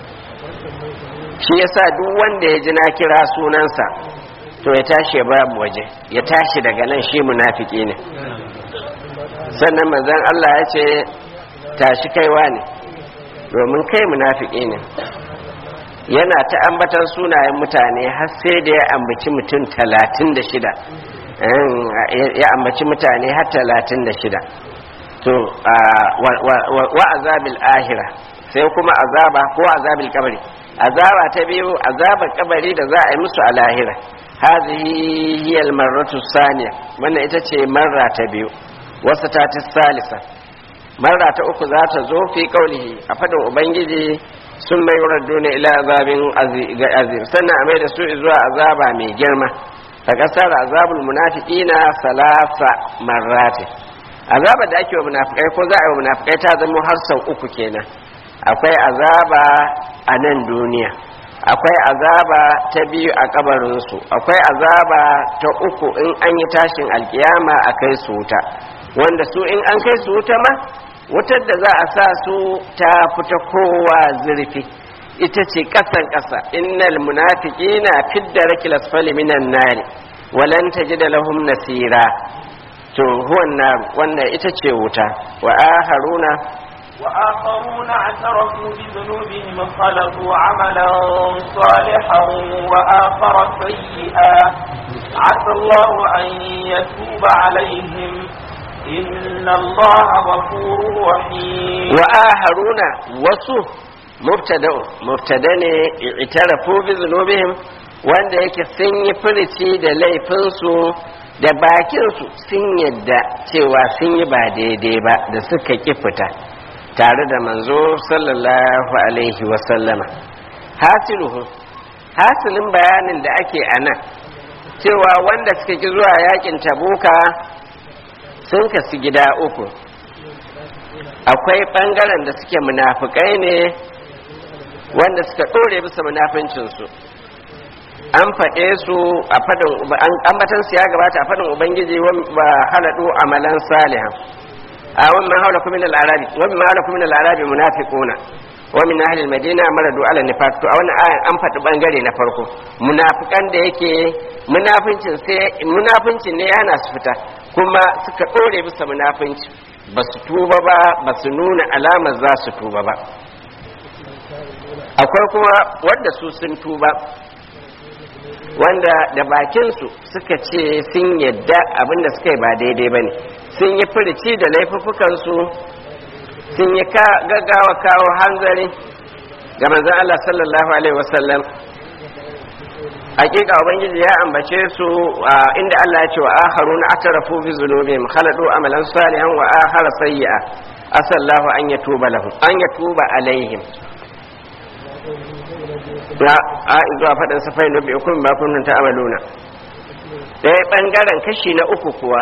shi yasa duk wanda ya ji na kira sunansa to ya tashi ya babu waje ya tashi daga nan shi munafiki ne sannan manzon Allah ya ce tashi kaiwa ne domin kai munafiki ne yana ta ambatan sunayen mutane har sai da ya ambaci mutum talatin da shida ya ambaci mutane har talatin da shida to wa azabil ahira sai kuma azaba ko azabil kabari azaba ta biyu azabar kabari da za a yi musu a lahira hazihi hiya almarratu saniya wannan ita ce marra ta biyu wasu ta ta salisa marra ta uku za ta zo fi kaulihi a fadin ubangiji sun mai duniya ila azabin azim sannan a mai da su zuwa azaba mai girma ta kasar azabul munafiqina salasa marrati azaba da ake wa munafikai ko za a yi wa munafikai ta zama har sau uku kenan akwai azaba a nan duniya akwai azaba ta biyu a kabarinsu akwai azaba ta uku in an yi tashin alkiyama a kai su wuta wanda su in an kai su wuta ma wutar da za a sa su ta fita kowa zurfi ita ce kasan kasa innal munafiqina fidda rakil asfali minan nari walan tajida lahum nasira to huwan nar wannan ita ce wuta wa aharuna وآخرون اعترفوا بذنوبهم خلقوا عملا صالحا وآخر سيئا عسى الله أن يتوب عليهم إن الله غفور رحيم وآخرون وصف مبتدا مبتدا اعترفوا بذنوبهم wanda yake sun yi furici da laifinsu da bakinsu sun yadda cewa sun yi ba daidai ba da suka ƙi fita tare da manzo sallallahu alaihi wasallama hasiluhu hasilin bayanin da ake a nan cewa wanda suka ki zuwa yakin tabuka sun kasu gida uku akwai ɓangaren da suke munafukai ne wanda suka ɗore bisa munafincinsu an faɗe su a faɗin ambatan su ya gabata a faɗin ubangiji wa haladu amalan salihan a wannan haula kuma min al-arabi wa min haula kuma min al-arabi munafiquna wa min ahli al-madina maradu ala nifaq to a wannan ayan an faɗi bangare na farko munafikan da yake munafincin sai munafincin ne yana su fita kuma suka dore bisa munafinci ba su tuba ba ba su nuna alamar za su tuba ba akwai kuma wanda su sun tuba wanda da bakinsu suka ce sun yadda abinda suka yi ba daidai ba ne sun yi furici da laifukansu sun yi gaggawa kawo hanzari ga manzan Allah sallallahu Alaihi wasallam hakika ubangiji ya ambace su inda Allah ya ce wa akharu na atarafu bi zunubihim khaladu amalan salihan wa akhara sayyi'a asallahu an yatuba lahum an yatuba alaihim na a zuwa faɗin safai na biyu kuma makonin ta amaluna ɗaya ɓangaren kashi na uku kuwa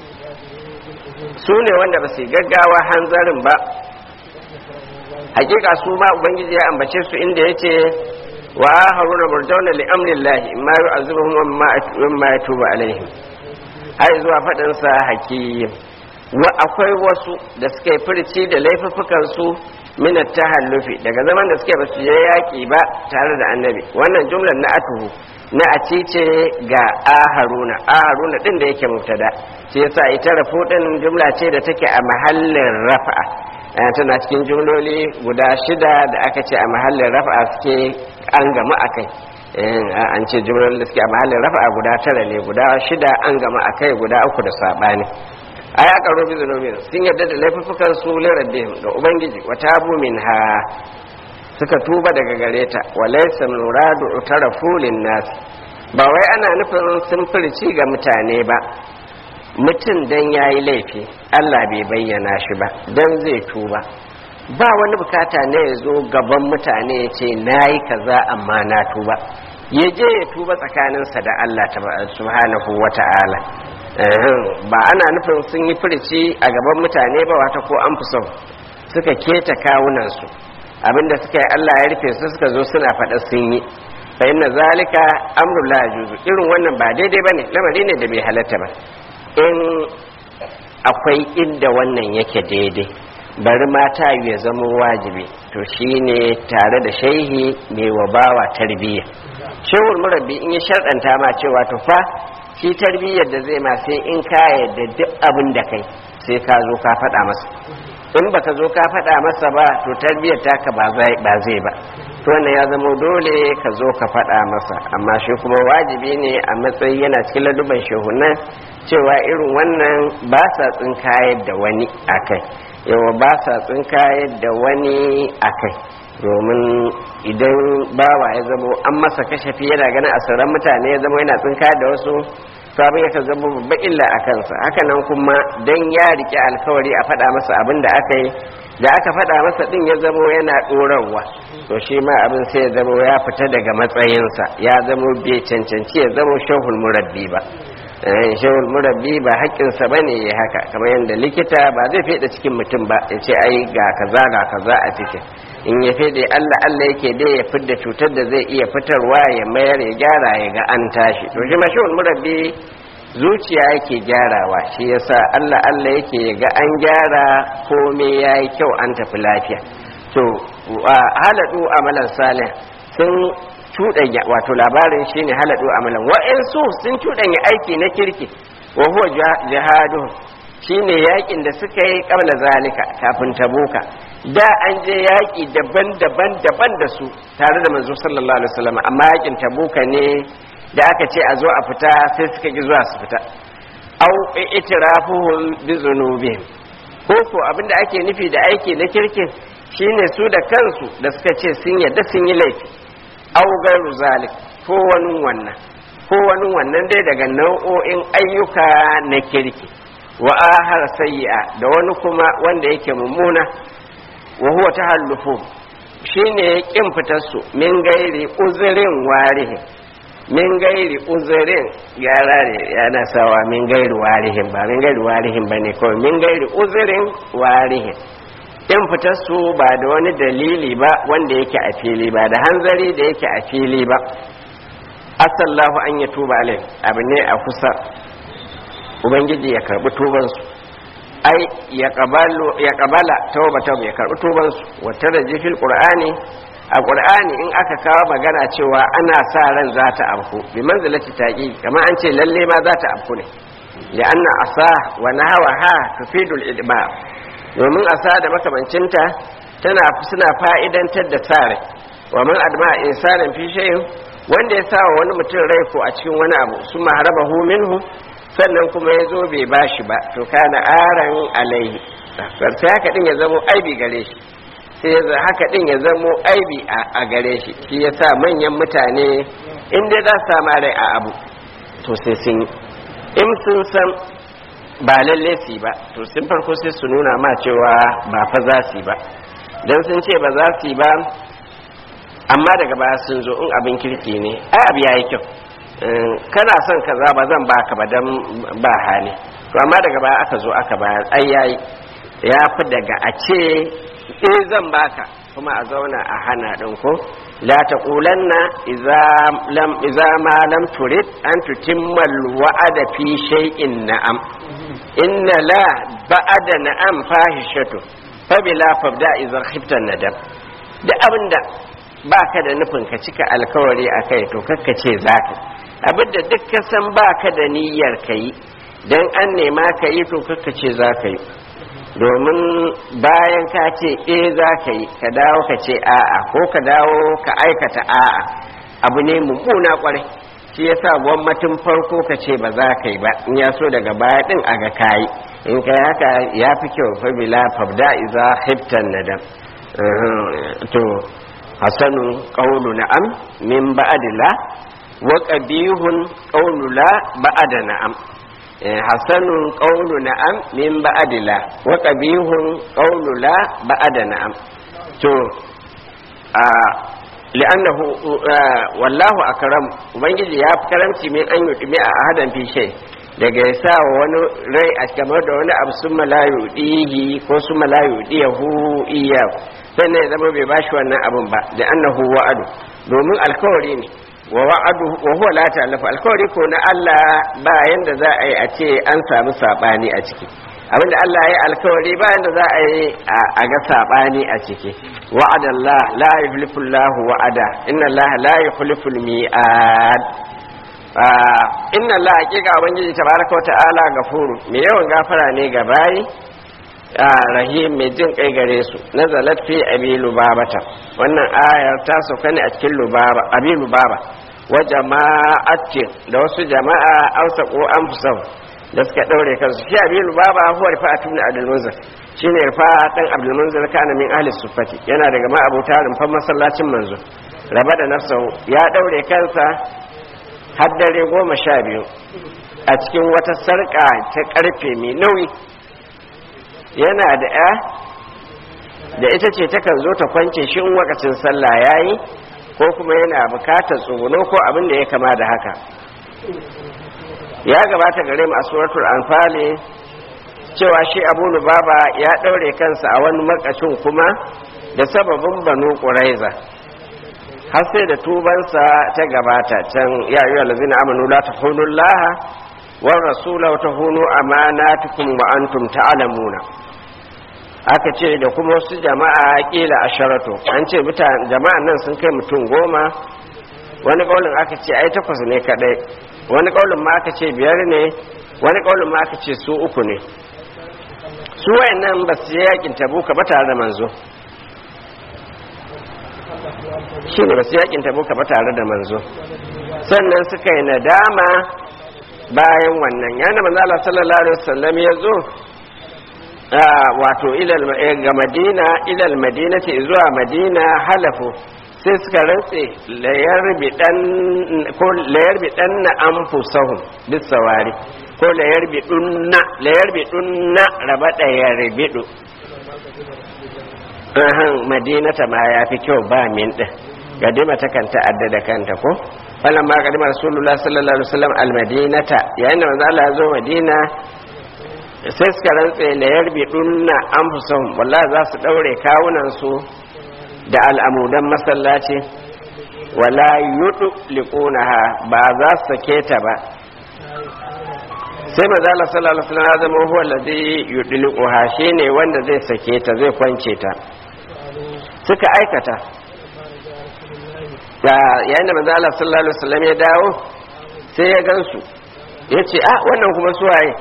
su ne wanda ba su gaggawa hanzarin ba hakika su ma ubangiji ya ambace su inda ya ce wa haruna murjauna li amrillahi ma yu'azibuhum wa ma yatubu alaihim har zuwa faɗin sa hakim wa akwai wasu da suka yi furci da laifuffukan su min tahallufi daga zaman da suke basu je yaki ba tare da annabi wannan jumlar na atuhu na a ce ga aharuna aharuna din da yake mubtada shi yasa ita rafu din jumla ce da take a mahallin rafa'a tana cikin jumloli guda shida da aka ce a mahallin rafa'a suke an gama akai an ce jumlolin da suke a mahallin rafa'a guda tara ne guda shida an gama akai guda uku da sabani ai aka robi zunubin sun yarda da laifukan su lirabbihim ga ubangiji wa tabu minha suka tuba daga gare ta wa laysa muradu utarafu nas ba wai ana nufin sun furci ga mutane ba mutum dan yayi laifi Allah bai bayyana shi ba dan zai tuba ba wani bukata ne ya zo gaban mutane ya ce nayi kaza amma na tuba ya je ya tuba tsakaninsa da Allah subhanahu wata'ala ba ana nufin sun yi furici a gaban mutane ba wata ko an fi son suka keta kawunansu abinda suka yi Allah ya rufe su suka zo suna faɗa sun yi fa inna zalika amrul la yajuzu irin wannan ba daidai bane lamari ne da bai halatta ba in akwai inda wannan yake daidai bari mata ya zama wajibi to shine tare da shehi mai wabawa tarbiyya shehul murabbi in ya sharɗanta ma cewa to fa shi tarbiyyar da zai ma sai in ka yadda duk abin da kai sai ka zo ka faɗa masa in baka zo ka faɗa masa ba to tarbiyyar taka ba zai ba zai ba to wannan ya zama dole ka zo ka faɗa masa amma shi kuma wajibi ne a matsayi yana cikin laduban shehunan cewa irin wannan ba sa tsinkayar da wani akai yawa ba sa tsinkayar da wani akai domin idan bawa ya zamo an masa kashafi yana ganin asirin mutane ya zama yana tsinkayar da wasu to abin yakan zama babban illa a kansa hakanan kuma dan ya rike alkawari a faɗa masa abin da aka yi da aka faɗa masa ɗin ya zamo yana ɗorarwa to shi ma abin sai ya zamo ya fita daga matsayinsa ya zamo bai cancanci ya zamo shahul murabbi ba shahul murabbi ba haƙƙinsa ba ne ya haka kamar yadda likita ba zai fede cikin mutum ba ya ce ai ga kaza ga kaza a cikin in ya fede allah allah yake dai ya fidda cutar da zai iya fitarwa ya mayar ya gyara ya ga an tashi to shi ma shahul murabbi zuciya yake gyarawa shi yasa Allah Allah yake ga an gyara komai yayi kyau an tafi lafiya to haladu amalan salih sun cuɗanya wato labarin shine haladu amalan wa'ansu sun cuɗanya aiki na kirki wa huwa jihadu shine yakin da suka yi kabla zalika kafin tabuka da an je yaki daban-daban daban da su tare da manzo sallallahu alaihi wasallam amma yakin tabuka ne da aka ce a zo a fita sai suka ki zuwa su fita au itirafuhum bi zunubihim ko ko abinda ake nufi da aiki na kirkin shine su da kansu da suka ce sun yadda sun yi laifi au gairu zalik ko wani wannan ko wani wannan dai daga nau'o'in ayyuka na kirki wa ahar sayyi'a da wani kuma wanda yake mummuna wa huwa tahallufu shine kin fitar su min gairi uzurin warihin min gairi uzurin gyara ne yana sawa min gairi warihin ba min gairi warihin ba ne kawai min gairi uzurin warihin in fitar su ba da wani dalili ba wanda yake a fili ba da hanzari da yake a fili ba asallahu an ya tuba alai abu ne a kusa ubangiji ya karbi tubansu ai ya kabala tauba ya karbi tubansu wata da jifil qur'ani a ƙur'ani in aka kawo magana cewa ana sa ran za ta afku bi manzilati taqi kamar an ce lalle ma za ta afku ne da anna asa wa nahwa ha tufidul idba domin asa da makamancinta tana suna fa'idantar da sare wa man adma insanan fi shay'in wanda ya sawa wani mutum rai ko a cikin wani abu suma harabahu minhu sannan kuma ya zo bai bashi ba to kana aran alaihi sai haka din ya zamo aibi gare shi sai ya haka din ya zamo aibi a gare shi shi ya sa manyan mutane inda za su sama rai a abu to sai sun yi in sun san ba lalle su ba to sun farko sai su nuna ma cewa ba fa za su ba don sun ce ba za su ba amma daga baya sun zo in abin kirki ne ai abu yayi kyau kana son kaza ba zan baka ba dan ba hali to amma daga baya aka zo aka bayar ai yayi ya fi daga a ce eh zan baka kuma a zauna a hana ɗin ko la taqulanna idza lam idza ma lam turid an tutimma wa'ada fi shay'in na'am inna la ba'ada na'am fahishatu fa bila fabda idza khifta nadam da abinda baka da nufin ka cika alkawari akai to kakka ce zaka abinda duk ka san baka da niyyar kai dan an nema ka yi to kakka ce zaka yi domin bayan ka ce e za ka yi ka dawo ka ce a'a ko ka dawo ka aikata a'a abu ne mummuna kwarai shi yasa gwamnatin farko ka ce ba za ka yi ba in ya so daga baya din a ga kayi in ka haka ya fi kyau fa bila fabda iza hiftan nadam to hasanu qawlu na'am min ba'dila wa qabihun qawlu la ba'da na'am hasanun qawlu na'am min ba'dila wa qabihun qawlu la ba'da na'am to a li'annahu wallahu akram ubangiji ya fi karamci min an yudmi a ahadan fi shay daga ya sa wani rai a kamar da wani abu sun malayu dihi ko sun malayu diyahu iya sannan ya zama bai bashi wannan abun ba da annahu wa'adu domin alkawari ne wa wa'adu wa huwa la ta'lafu alkawari ko na Allah ba yanda za a yi a ce an samu sabani a ciki abinda Allah ya alkawari ba yanda za a yi a ga sabani a ciki wa'ada Allah la yukhlifu Allah wa'ada inna Allah la yukhlifu al-mi'ad inna Allah hakika ubangiji tabaraka wa ta'ala gafuru me yawan gafara ne ga bayi rahim mai jin kai gare su nazalat fi abi lubabata wannan ayar ta sauka ne a cikin lubaba abi lubaba wa jama'atin da wasu jama'a ausa ko anfusahum da suka daure kansu shi abi lubaba huwa rifa'atu ibn abdul munzir shine rifa'a dan abdul munzir kana min ahli sufati yana daga ma abuta rumfan masallacin manzo raba da nafsahu ya daure kansa har dare goma sha biyu a cikin wata sarƙa ta ƙarfe mai nauyi yana da ya da ita ce takan zo ta kwance shi in wakacin sallah yayi ko kuma yana bukatar tsuguno ko abin da ya kama da haka ya gabata gare mu a suratul anfali cewa shi abu lubaba ya ɗaure kansa a wani makacin kuma da sababin banu ƙuraiza har sai da tubansa ta gabata can ya yi wa lazina amanu la ta laha wa rasula wa ta hunu amanatukum wa antum ta'lamuna aka ce da kuma wasu jama'a kila asharatu an ce jama'an nan sun kai mutum goma wani kaulin aka ce ai takwas ne kadai wani kaulin ma aka ce biyar ne wani kaulin ma aka ce su uku ne su wayannan ba su je yakin tabuka ba tare da manzo shi ne ba su yakin tabuka ba tare da manzo sannan suka yi nadama bayan wannan yana manzo Allah sallallahu alaihi wasallam ya zo wato ilal ga madina ilal madinati zuwa madina halafu sai suka rantse layar bidan ko layar bidan na anfusahum bisawari ko layar bidunna layar bidunna raba da yarbidu ahan madinata ma yafi kyau ba min din gadima ta kanta adda da kanta ko falan ma gadima rasulullah sallallahu alaihi wasallam almadinata yayin da manzo Allah ya zo madina sai suka rantse la yarbidunna anfusahum wallahi za su daure kawunan su da al'amudan masallaci wala yudu liqunaha ba za su sake ta ba sai manzo Allah sallallahu alaihi wasallam ya zama huwa alladhi yudliquha shine wanda zai sake ta zai kwance ta suka aikata yayin da manzo Allah sallallahu alaihi wasallam ya dawo sai ya gansu yace ah wannan kuma suwaye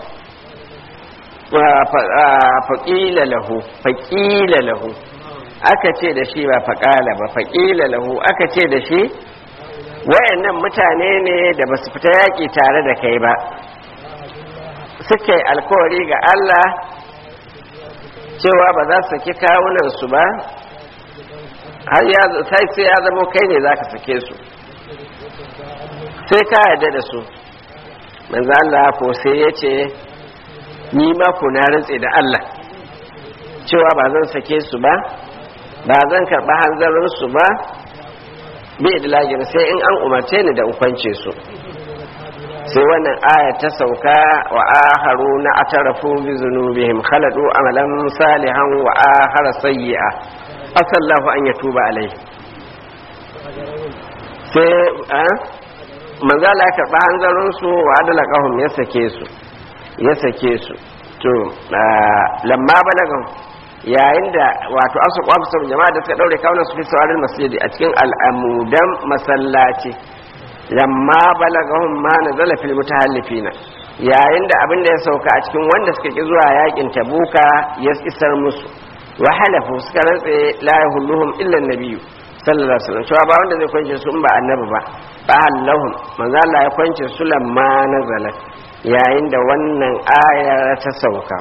faƙila lahu faƙila lahu aka ce da shi ba faƙala ba faƙila lahu aka ce da shi wayannan mutane ne da ba su fita yaƙi tare da kai ba suka yi alkawari ga Allah cewa ba za su saki kawunansu ba har sai sai ya zama kai ne za ka sake su sai ka yarda da su manzo Allah ko sai ya ce ni ma ku na rantse da Allah cewa ba zan sake su ba ba zan karɓi hanzarin su ba bai da lagin sai in an umarce ni da ukwance su sai wannan aya ta sauka wa aharu na atarafu bi zunubihim khaladu amalan salihan wa ahara sayyi'a asallahu an yatuba alai sai manzo Allah ya karɓi hanzarin su wa adala qahum ya sake su ya sake su to lamma balagan yayin da wato asu kwafisar jama'a da suka daure kawunan su fi saurin masjidi a cikin al'amudan masallaci lamma balagahum ma nazala fil mutahallifina yayin da abin da ya sauka a cikin wanda suka ki zuwa yakin tabuka ya isar musu wa halafu suka rantse la yahulluhum illa nabiyyu sallallahu alaihi wasallam cewa ba wanda zai kwance su in ba annabi ba fa hallahum manzo Allah ya kwance su lamma nazalat yayin da wannan ayar ta sauka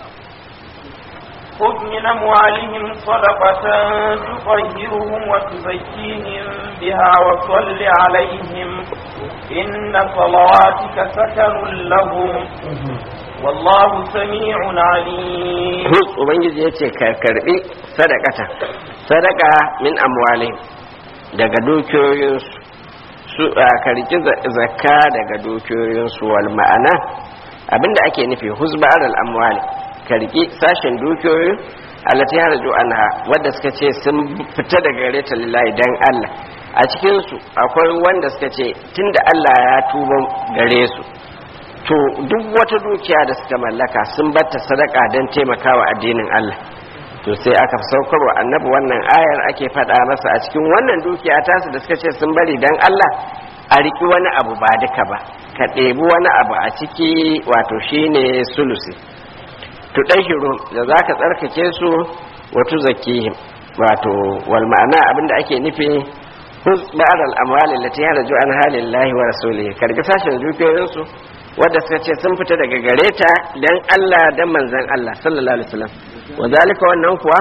خذ من أموالهم صدقة تطهرهم وتزكيهم بها وصل عليهم إن صلواتك سكن لهم والله سميع عليم Hus Ubangiji ya ce ka karbi sadakata sadaka min amwali daga dukiyoyinsu su ka riki zakka daga dukiyoyinsu wal ma'ana abinda ake nufi huzbar al amwali ka riki sashen dukiyoyi allati harju anha wadda suka ce sun fita daga gare ta lillahi dan Allah a cikin su akwai wanda suka ce tunda Allah ya tuba gare su to duk wata dukiya da suka mallaka sun batta sadaka don taimakawa addinin Allah to sai aka saukar wa annabi wannan ayar ake faɗa masa a cikin wannan dukiya tasu da suka ce sun bari don Allah a riki wani abu ba duka ba ka ɗebi wani abu a ciki wato shine sulusi tudahhiru da zaka tsarkake su wa tuzakkihim wato wal ma'ana abinda ake nufi huz ba'd al amwali allati haraju an halillahi wa rasulihi karga sashen dukiyoyin su wanda suka ce sun fita daga gare ta dan Allah dan manzon Allah sallallahu alaihi wasallam wa zalika wannan kuwa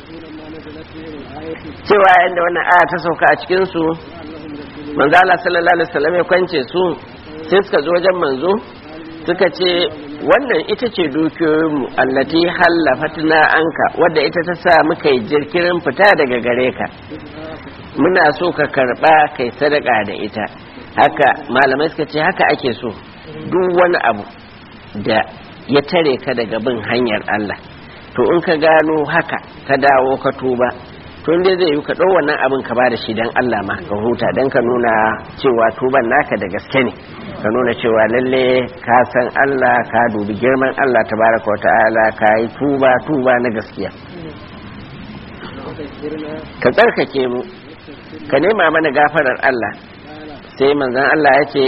cewa yanda wannan aya ta sauka a cikin su manzo Allah sallallahu alaihi wasallam ya kwance su sai suka zo wajen manzo suka ce wannan ita ce dukiyoyinmu allati hallafatna anka wadda ita ta sa muka yi jirkirin fita daga gare ka muna so ka karba kai sadaka da ita haka malamai suka ce haka ake so duk wani abu da ya tare ka daga bin hanyar Allah to in ka gano haka ka dawo ka tuba to inda zai yi ka ɗau wannan abin ka bada shi don Allah ma ka huta don ka nuna cewa tuban naka da gaske ne ka nuna cewa lalle ka san Allah ka dubi girman Allah tabaraka wa ta'ala ka yi tuba tuba na gaskiya ka tsarkake mu ka nema mana gafarar Allah sai manzon Allah ya ce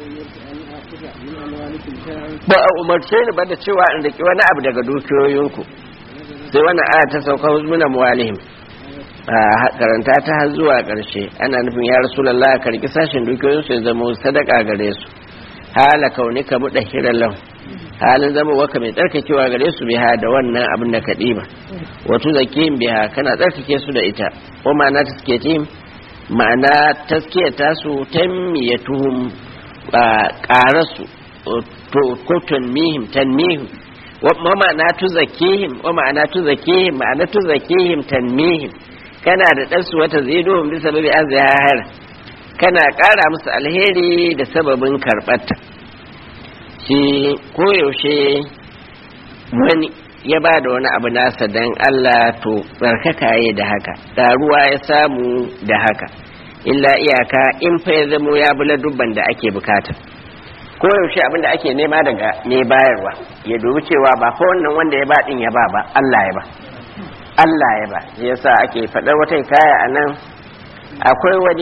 ba a umarce ni ba da cewa in riki wani abu daga dukiyoyinku sai wani aya ta sauka huzmuna muwalihim a karanta ta har zuwa ƙarshe ana nufin ya rasulallah ka riki sashen dukiyoyinsu ya zama sadaka gare su hala kaunika mu dahiran lahu halin zama waka mai tsarkakewa gare su biha da wannan abin da ka ɗiba wato zakiyin biha kana tsarkake su da ita ko ma'ana taskiyatim ma'ana taskiyata su tammiyatuhum ƙarasu ko tanmihim tanmihim wa ma'ana tuzakihim wa ma'ana tuzakihim ma'ana tuzakihim tanmihim kana da ɗansu wata zai domin bisa babi an zahar kana ƙara musu alheri da sababin karɓarta shi koyaushe wani ya ba da wani abu nasa don Allah to tsarkaka ya da haka ɗaruwa ya samu da haka illa iyaka in fa ya zamo ya bula dubban da ake bukata koyaushe abin da ake nema daga mai bayarwa ya dubi cewa ba fa wannan wanda ya ba ɗin ya ba ba Allah ya ba Allah ya ba yasa ake faɗar wata kaya a nan akwai wani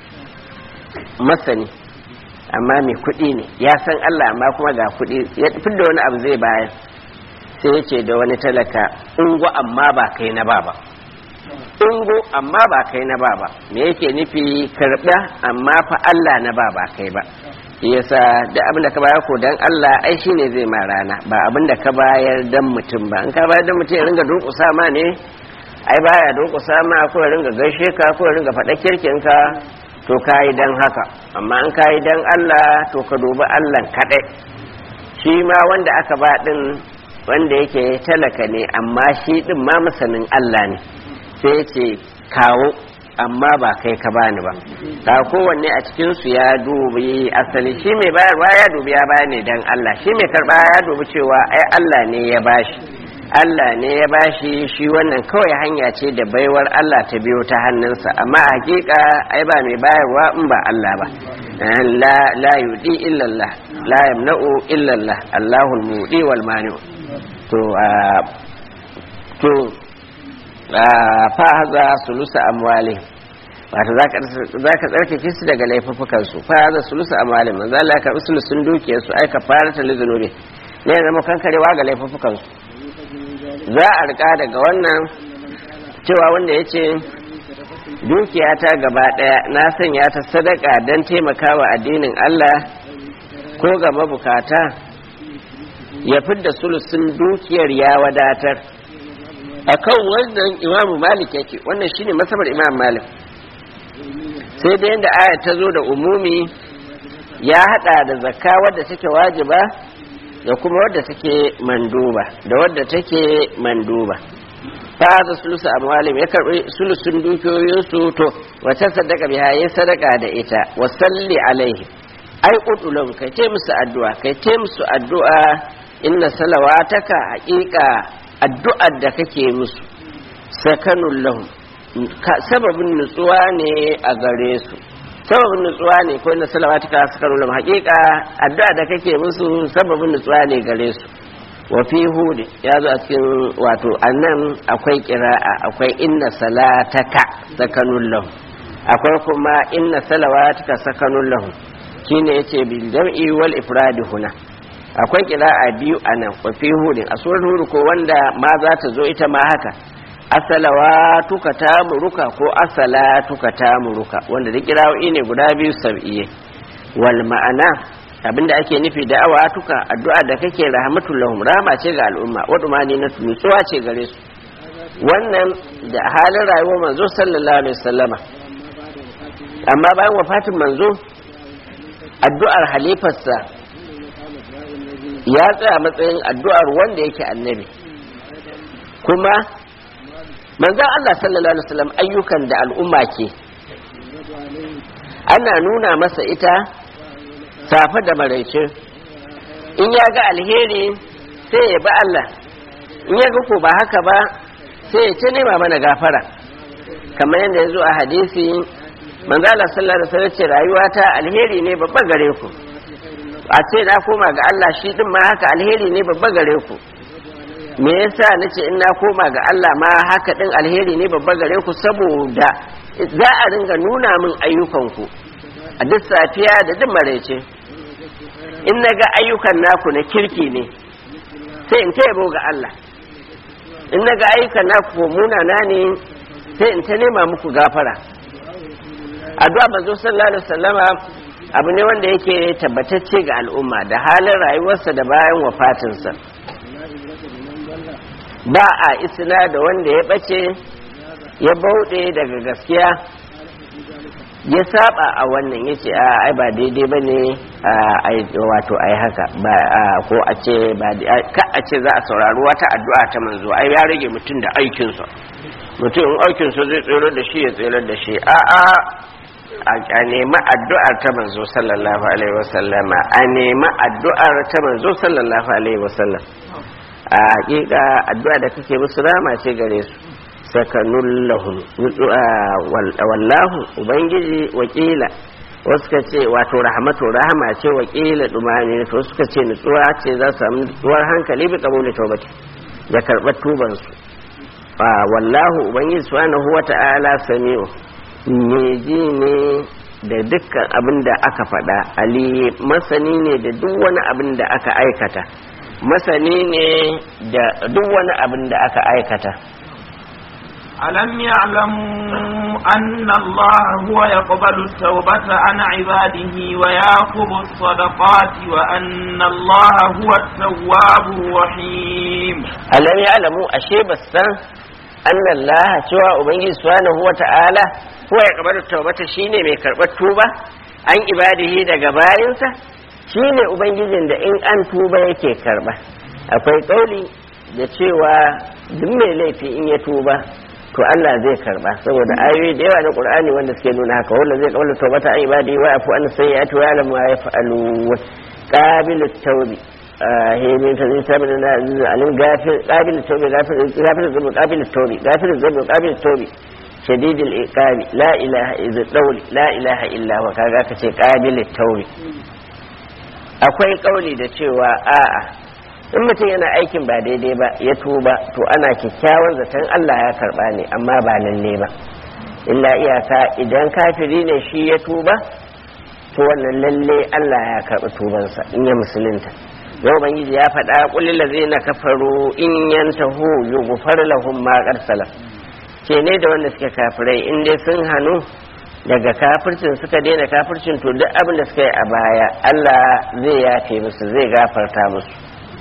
masani amma mai kuɗi ne ya san Allah amma kuma ga kuɗi ya fi da wani abu zai bayan sai ya ce da wani talaka ungo amma ba kai na ba ba ungo amma ba kai na ba ba me yake nufi karɓa amma fa Allah na ba ba kai ba yasa da abin da ka bayar ko dan Allah ai shine zai ma rana ba abin da ka bayar dan mutum ba in ka bayar dan mutum ya ringa durƙusa ma ne ai baya durƙusa ma ko ya ringa gaishe ka ko ya ringa faɗa kirkin ka to kayi dan haka amma in kayi dan Allah to ka dubi Allah kaɗai shi ma wanda aka ba din wanda yake talaka ne amma shi din ma masanin Allah ne sai ya ce kawo amma ba kai ka bani ba ka kowanne a cikin su ya dubi asali shi mai bayarwa ya dubi ya bayani dan Allah shi mai karba ya dubi cewa ai Allah ne ya bashi Allah ne ya bashi shi wannan kawai hanya ce da baiwar Allah ta biyo ta hannunsa amma a hakika ai ba mai bayarwa in ba Allah ba la la yudi illa Allah la yamna'u illa Allah Allahul mudi wal mani to to fa haza sulusa amwali wato za ka tsarkake su daga laifukan su fa haza sulusa amwali manzo Allah ya karbi sulusun dukiyar su aika fara ta lizunubi ne ya zama kankarewa ga laifukan su za a rika daga wannan cewa wanda ya ce dukiya ta gaba daya na sanya ta sadaka don taimakawa addinin Allah ko ga mabukata ya fidda sulusun dukiyar ya wadatar akan wannan imamu malik yake wannan shine masabar imam malik sai da yadda aya ta zo da umumi ya hada da zakka wadda take wajiba da kuma wadda take manduba da wadda take manduba ta da sulusu amwalim ya karbi sulusun dukiyoyinsu to wata sadaka biya ya sadaka da ita wa salli alaihi ai udulum kai te musu addu'a kai te musu addu'a inna salawataka haqiqa addu'ar da kake musu sakanun lahum sababin nutsuwa ne a gare su sababin nutsuwa ne ko na salawatu ka sakanun lahum hakika addu'a da kake musu sababin nutsuwa ne gare su wa fi hud ya zo a cikin wato annan akwai qira'a akwai inna salataka sakanun lahum akwai kuma inna salawatuka sakanun lahum shine yace bil jam'i wal ifradi huna akwai kira'a biyu a nan wafi hudin a surar hudu ko wanda ma za ta zo ita ma haka asalawa tuka ta muruka ko asala tuka ta muruka wanda da kira'o'i ne guda biyu sab'iye wal ma'ana abinda ake nufi da awa tuka addu'a da kake rahmatul lahum rahama ce ga al'umma waduma ne na nutsuwa ce gare su wannan da halin rayuwar manzo sallallahu alaihi wasallama amma bayan wafatin manzo addu'ar halifarsa ya tsaya matsayin addu'ar wanda yake annabi kuma manzan Allah sallallahu alaihi wasallam ayyukan da al'umma ke ana nuna masa ita safe da maraice in ya ga alheri sai ya bi Allah in ya ga ko ba haka ba sai ya ce nema mana gafara kamar yadda ya zo a hadisi manzo Allah sallallahu alaihi wasallam ce rayuwata alheri ne babba gare ku a ce na koma ga Allah shi din ma haka alheri ne babba gare ku me yasa nace in na koma ga Allah ma haka din alheri ne babba gare ku saboda za a ringa nuna min ayyukanku a duk safiya da duk maraice in na ga ayyukan naku na kirki ne sai in taya ga Allah in na ga ayyukan naku munana ne sai in ta nema muku gafara addu'a manzo sallallahu alaihi wasallama abu ne wanda yake tabbatacce ga al'umma da halin rayuwarsa da bayan wafatinsa ba a isna da wanda ya bace ya bauɗe daga gaskiya ya saba a wannan ya ce ai ba daidai ba ne wato ai haka ko a ce ka a ce za a saurari wata addu'a ta manzo ai ya rage mutum da aikinsa mutum in aikinsa zai tsere da shi ya tsere da shi a'a a nemi addu'ar ta manzo sallallahu alaihi wasallama a nemi addu'ar ta manzo sallallahu alaihi wasallam a hakika addu'a da kake musu rama ce gare su sakanun lahum wallahu ubangiji wakila wasu ka ce wato rahmatu rahama ce wakila dumani to suka ce nutsuwa ce za su samu nutsuwar hankali bi kabuli taubati da karɓar tubansu wallahu ubangiji subhanahu wata'ala sami'u me ji ne da dukkan abin da aka faɗa ali masani ne da duk wani abin da aka aikata masani ne da duk wani abin da aka aikata ألم يعلموا أن الله هو يقبل التوبة عن عباده ويأخذ الصدقات وأن الله هو التواب الرحيم ألم يعلموا أشيب السن أن الله سوى أبنجي سبحانه وتعالى هو يقبل التوبة شيني من كربة توبة عن عباده daga bayansa shine ubangijin da in an tuba yake karba akwai kauli da cewa duk mai laifi in ya tuba to Allah zai karba saboda ayoyi da yawa na Qur'ani wanda suke nuna haka wanda zai kaula tawbata ai ibadi wa afu an sayyatu wa lam ma yaf'alu qabil at-tawbi he min ta zai tabi na alim gafir qabil at-tawbi gafir gafir zubu qabil at-tawbi gafir zubu qabil at-tawbi shadid al-iqabi la ilaha illa dawli la ilaha illa wa kaga kace qabil at-tawbi akwai kauli da cewa a'a in mutum yana aikin ba daidai ba ya tuba to ana kyakkyawan zaton Allah ya karba ne amma ba lalle ba illa iyaka idan kafiri ne shi ya tuba to wannan lalle Allah ya karbi tubansa in ya musulunta yau ubangiji ya faɗa kulli lazina kafaru in yantahu yughfar lahum ma qad salaf ce ne da wanda suke kafirai in dai sun hanu daga kafircin suka daina kafircin to duk abin da suka yi a baya Allah zai yafe musu zai gafarta musu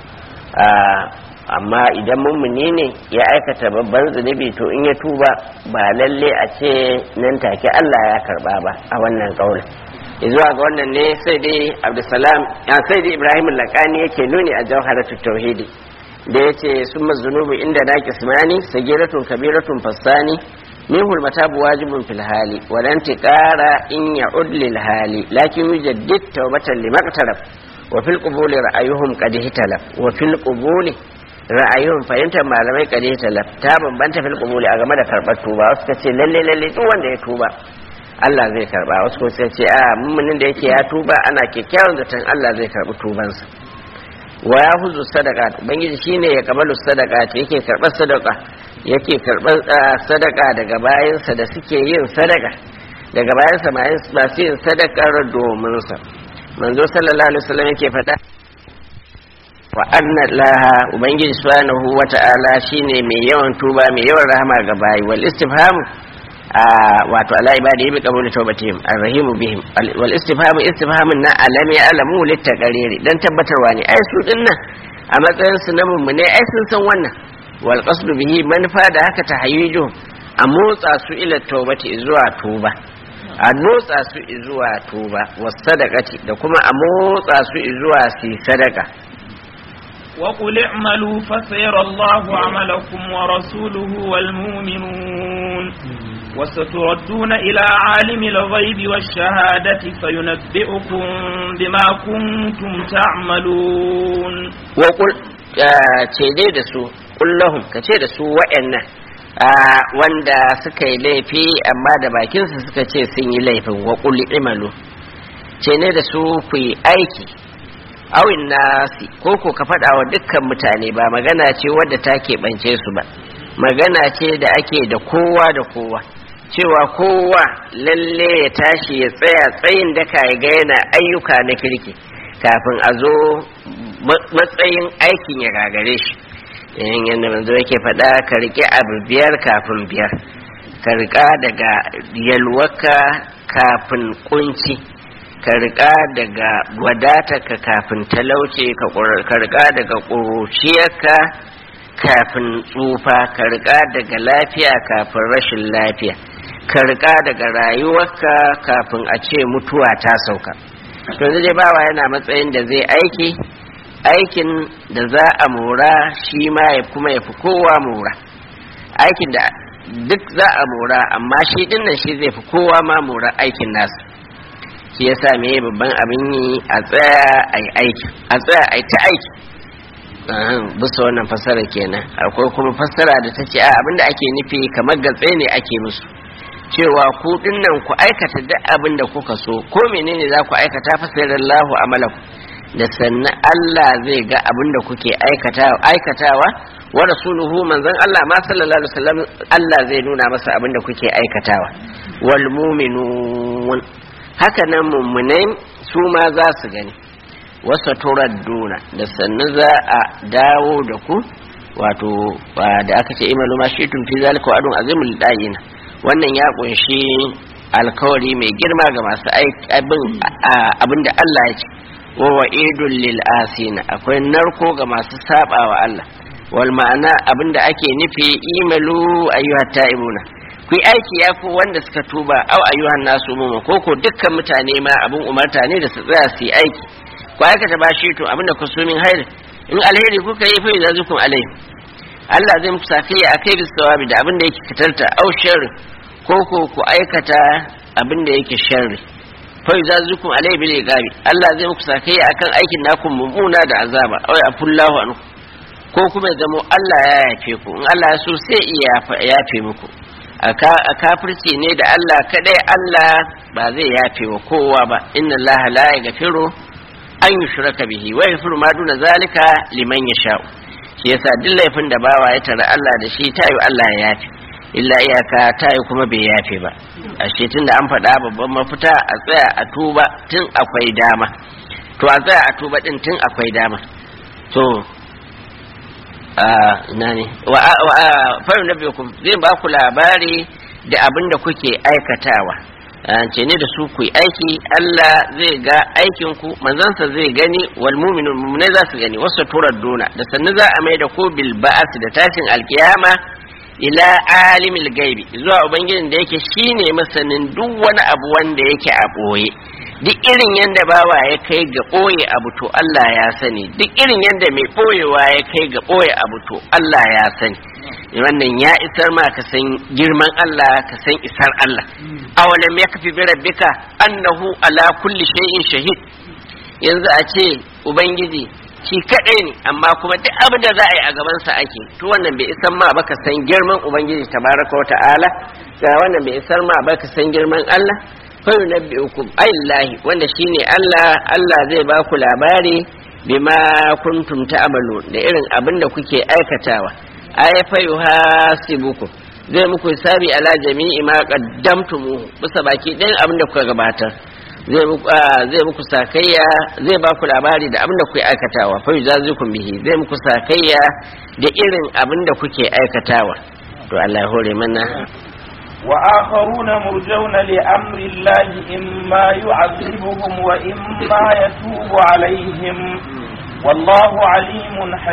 amma idan mummuni ne ya aikata babban zunubi to in ya tuba ba lalle a ce nan take Allah ya karba ba a wannan kaulin zuwa ga wannan ne sai dai abdulsalam sai dai ibrahim lakani yake nuni a jawharatu tauhidi da yace summa zunubu inda na kismani sagiratun kabiratun fassani minhu matabu wajibun fil hali wa lan tiqara in ya'ud lil hali lakin yujaddid tawbatan limaqtaraf wa fil qubuli ra'ayuhum qad hitalaf wa fil qubuli ra'ayuhum fahimtar malamai qad hitalaf ta bambanta fil qubuli a game da karbar tuba wasu ka ce lalle lalle duk wanda ya tuba Allah zai karba wasu kuma sai ce a mummunin da yake ya tuba ana kyakkyawan zaton Allah zai karbi tubansa wa ya huzu sadaka ubangiji shine ya kabalu sadaka yake karbar sadaka yake karbar sadaka daga bayansa da suke yin sadaka daga bayansa masu yin sadakar domin sa manzo sallallahu alaihi wasallam yake faɗa wa anna laha ubangiji subhanahu wata'ala shine mai yawan tuba mai yawan rahama ga bayi wal istifhamu a wato ala ibadi bi qabul tawbatihim arrahimu bihim wal istifhamu istifhamun na alami alamu litaqariri dan tabbatarwa ne ai su dinnan a matsayin su na mummune ai sun san wannan wal qasdu bihi manfa da haka tahayyuju a motsa su ila tawbati zuwa tuba a motsa su zuwa tuba was sadaqati da kuma a motsa su zuwa su sadaka وقل اعملوا فسيرى الله عملكم ورسوله والمؤمنون وستردون إلى عالم الغيب والشهادة فينبئكم بما كنتم تعملون وقل ce dai da su kullahum ka ce da su wa'annan wanda suka yi laifi amma da bakinsu suka ce sun yi laifin wa kulli imalu ce ne da su ku yi aiki awin nasi ko ko ka faɗa wa dukkan mutane ba magana ce wadda ta keɓance su ba magana ce da ake da kowa da kowa cewa kowa lalle ya tashi ya tsaya tsayin daka ya ga yana ayyuka na kirki kafin a zo matsayin aikin ya gagare shi yayin yadda manzo yake faɗa ka riƙe abu biyar kafin biyar ka riƙa daga yalwaka kafin kunci ka riƙa daga wadatarka kafin talauce ka riƙa daga ƙuruciyarka kafin tsufa ka riƙa daga lafiya kafin rashin lafiya ka riƙa daga rayuwarka kafin a ce mutuwa ta sauka yanzu dai bawa yana matsayin da zai aiki aikin da za a mora shi ma ya kuma ya fi kowa mora aikin da duk za a mora amma shi dinnan shi zai fi kowa ma mora aikin nasu shi ya sa me babban abin yi a tsaya a yi aiki a tsaya a yi ta aiki bisa wannan fassara kenan akwai kuma fassara da ta ce a abinda ake nufi kamar gatse ne ake musu cewa ku dinnan ku aikata duk abin da kuka so ko menene za ku aikata fasirallahu amalaku da sannan Allah zai ga abin da kuke aikatawa wa rasuluhu manzon Allah ma sallallahu alaihi wasallam Allah zai nuna masa abin da kuke aikatawa wal mu'minun haka nan mummunai su ma za su gani wasa turadduna da sannan za a dawo da ku wato da aka ce imalu ma shi tun fi zalika wa adun azimul dayina wannan ya kunshi alkawari mai girma ga masu abin da Allah ya ce wa wa'idul lil asina akwai narko ga masu saba wa Allah wal ma'ana abin da ake nufi imalu ayyuhat ta'ibuna ku yi aiki ya fi wanda suka tuba au ayyuhan nasu muma ko ko dukkan mutane ma abin umarta ne da su tsaya su yi aiki ku aikata ba shi to abin da ku so min hairi in alheri kuka yi fa yazukun alai Allah zai muku safiya akai bis sawabi da abin da yake fitarta au sharri ko ko ku aikata abin da yake sharri fa yazukun alai bil iqabi Allah zai muku safiya akan aikin naku mummuna da azaba ai afullahu anku ko kuma ya zamo Allah ya yafe ku in Allah ya so sai iya yafe muku a kafirci ne da Allah kadai Allah ba zai yafe wa kowa ba inna Allah la yaghfiru an yushraka bihi wa yaghfiru ma duna zalika liman yasha'u shi yasa duk laifin da bawa ya tara Allah da shi tayi Allah ya yafe illa iyaka tayi kuma bai yafe ba ashe tunda an faɗa babban mafita a tsaya a tuba tun akwai dama to a tsaya a tuba din tun akwai dama to ina ne farin na biyu zai ba ku labari da abin da kuke aikatawa ce ne da su ku yi aiki Allah zai ga aikin ku manzansa zai gani wal mu'minun mu'minai za su gani wasu turar dona da sannu za a mai da ku bil ba'as da tashin alkiyama ila alimil gaibi zuwa ubangijin da yake shine masanin duk wani abu wanda yake a boye duk irin yadda bawa ya kai ga ɓoye abu to Allah ya sani duk irin yadda mai ɓoyewa ya kai ga ɓoye abu to Allah ya sani wannan ya isar ma ka san girman Allah ka san isar Allah awalam ya kafi bi rabbika annahu ala kulli shay'in shahid yanzu a ce ubangiji shi kadai ne amma kuma duk abin da za a yi a gaban sa ake to wannan bai isar ma ba ka san girman ubangiji tabaraka wa ta'ala ga wannan bai isar ma ba ka san girman Allah fayu na biyu aillahi wanda shine Allah Allah zai ba ku labari bima kuntum ta'malu da irin abin da kuke aikatawa ay fayu hasibuku zai muku hisabi ala jami'i ma qaddamtumu bisa baki ɗayan abin da kuka gabatar zai muku ah, zai muku sakayya zai ba ku labari da abin da kuke aikatawa fa yujazikum bihi zai muku sakayya da irin abin da kuke aikatawa to Allah ya hore mana وآخرون مرجون لأمر الله إما يعذبهم وإما يتوب عليهم والله عليم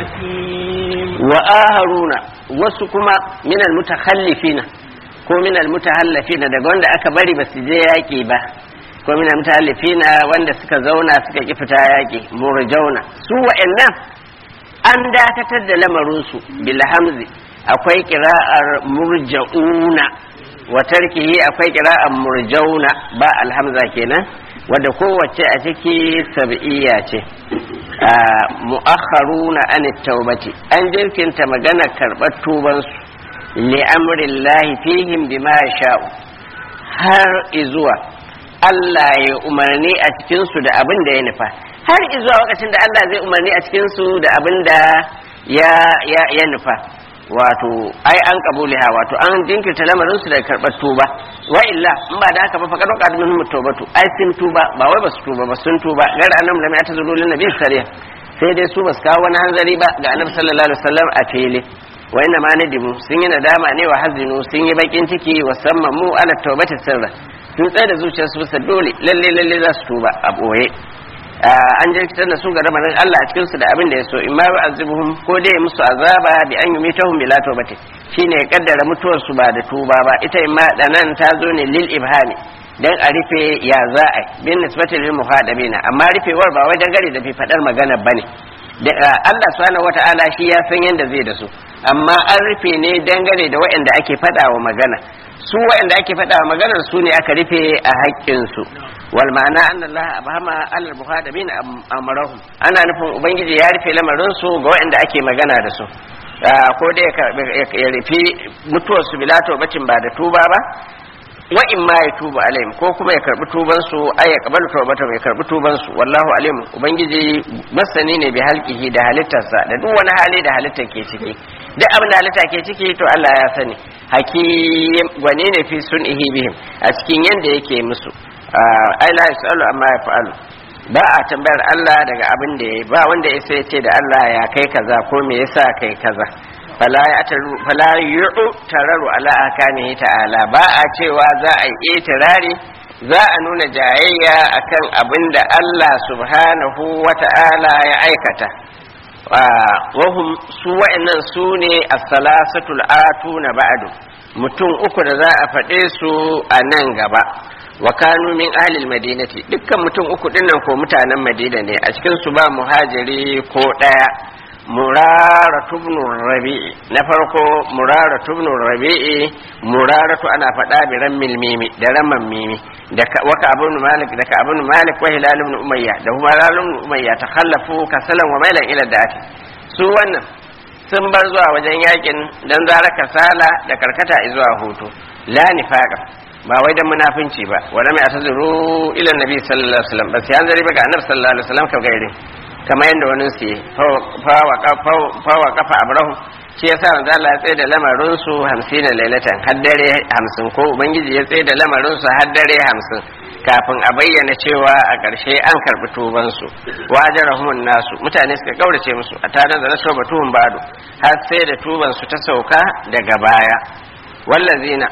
حكيم wa aharuna wasu kuma minal mutakhallifina ko minal mutahallafina daga wanda aka bari ba su je yaƙi ba ko minal mutahallifina wanda suka zauna suka ki fita yaƙi murjauna su wa'annan an dakatar da lamarinsu bil hamzi akwai kira'ar murja'una wa tarkihi akwai kira'ar murjauna ba alhamza kenan wadda kowace a ciki sab'iyya ce Ah, mu'akharuna an taubati an jirkinta magana karɓar tubansu li amrillahi fihim bima yasha'u har izuwa Allah ya umarni a cikinsu da abin da ya nufa har izuwa lokacin da Allah zai umarni a cikinsu da abin da ya ya ya nufa wato ai an kabuliha wato an jinkirta lamarin su da karɓar tuba wa illa in ba da haka ba faqad waqad minhum tawbatu ai sun tuba ba wai basu tuba ba sun tuba gar annam lam yatazuru lin nabi sariya sai dai su basu kawo wani hanzari ba ga annabi sallallahu alaihi wasallam a fili wa inna ma nadimu sun yi nadama ne wa hazinu sun yi bakin ciki wa sammamu ala tawbati sirra sun tsaye da zuciyarsu bisa dole lalle lalle za su tuba a boye an jirkitar da su ga ramarin Allah a cikinsu da abin da ya so in ma azibuhum ko dai musu azaba bi an yumitahum bila tawbati shine ya kaddara mutuwar su ba da tuba ba ita in ma danan ta zo ne lil ibhami dan a rufe ya za a bin nisbati lil muhadabina amma rufewar ba wai dangare da fi fadar magana bane da Allah subhanahu wata'ala shi ya san yanda zai da su amma an rufe ne dangane da waɗanda ake faɗa wa magana su waɗanda ake faɗa wa maganar su ne aka rufe a haƙƙinsu wal ma'ana anna Allah abhama al muhadabin amrahum ana nufin ubangiji ya rufe lamarin su ga waɗanda ake magana da su ko da ya rufe mutuwar su bila tawbatin ba da tuba ba wa in ma ya tuba alaihim ko kuma ya karbi tuban su ay ya kabalu tawbatan ya karbi tuban su wallahu alim ubangiji masani ne bi halqihi da halittarsa da duk wani hali da halittar ke ciki duk abin da halitta ke ciki to Allah ya sani hakim gwani ne fi sun'ihi bihim a cikin yanda yake musu ai la yasalu amma yaf'alu ba a tambayar Allah daga abin da ya ba wanda ya sai ce da Allah ya kai kaza ko me yasa kai kaza fala ya taru fala yu'u tararu ala akanihi ta'ala ba a cewa za a yi itirari za a nuna jayayya akan abin da Allah subhanahu wa ta'ala ya aikata wahum su wa'annan su ne as-salasatul atuna ba'du mutum uku da za a faɗe su a nan gaba wa kanu min ahlil madinati dukkan mutum uku dinnan ko mutanen madina ne a cikin su ba muhajiri ko ɗaya murara tubnu rabi'i na farko murara tubnu rabi'i muraratu ana faɗa bi rammil mimi da ramman mimi da waka abun malik da ka abun malik wa hilal ibn umayya da kuma hilal ibn umayya takhallafu kasalan wa mailan ila da'ati su wannan sun bar zuwa wajen yakin dan zara kasala da karkata zuwa hutu la nifaqa ba wai dan munafinci ba wala mai atazuru ila nabi sallallahu alaihi wasallam bas yanzari ba ga annabi sallallahu alaihi wasallam ka gaire kamar yadda wani su yi fawa kafa abrahu shi yasa manzo Allah ya tsaye da lamarin su 50 lailatan har dare 50 ko ubangiji ya tsaye da lamarin su har dare 50 kafin a bayyana cewa a ƙarshe an karɓi tuban su wajarahumun nasu mutane suka kaurace musu a tare da nasu batuhun bado har sai da tuban su ta sauka daga baya wallazina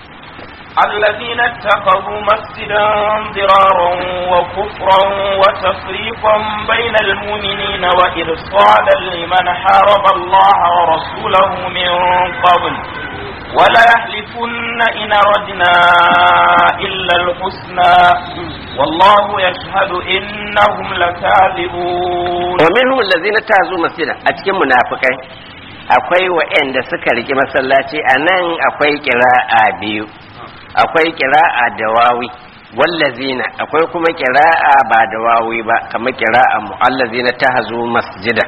الذين اتخذوا مسجدا ضرارا وكفرا وتفريقا بين المؤمنين وإرصادا لمن حارب الله ورسوله من قبل ولا يحلفن إن أردنا إلا الحسنى والله يشهد إنهم لكاذبون ومنهم الذين اتخذوا مسجدا أتكلم منافقين akwai wa'anda suka riki masallaci a nan akwai kira'a biyu akwai kira'a da wawi wallazina akwai kuma kira'a ba da wawi ba kamar kira'a mu'allazina ta hazo masjida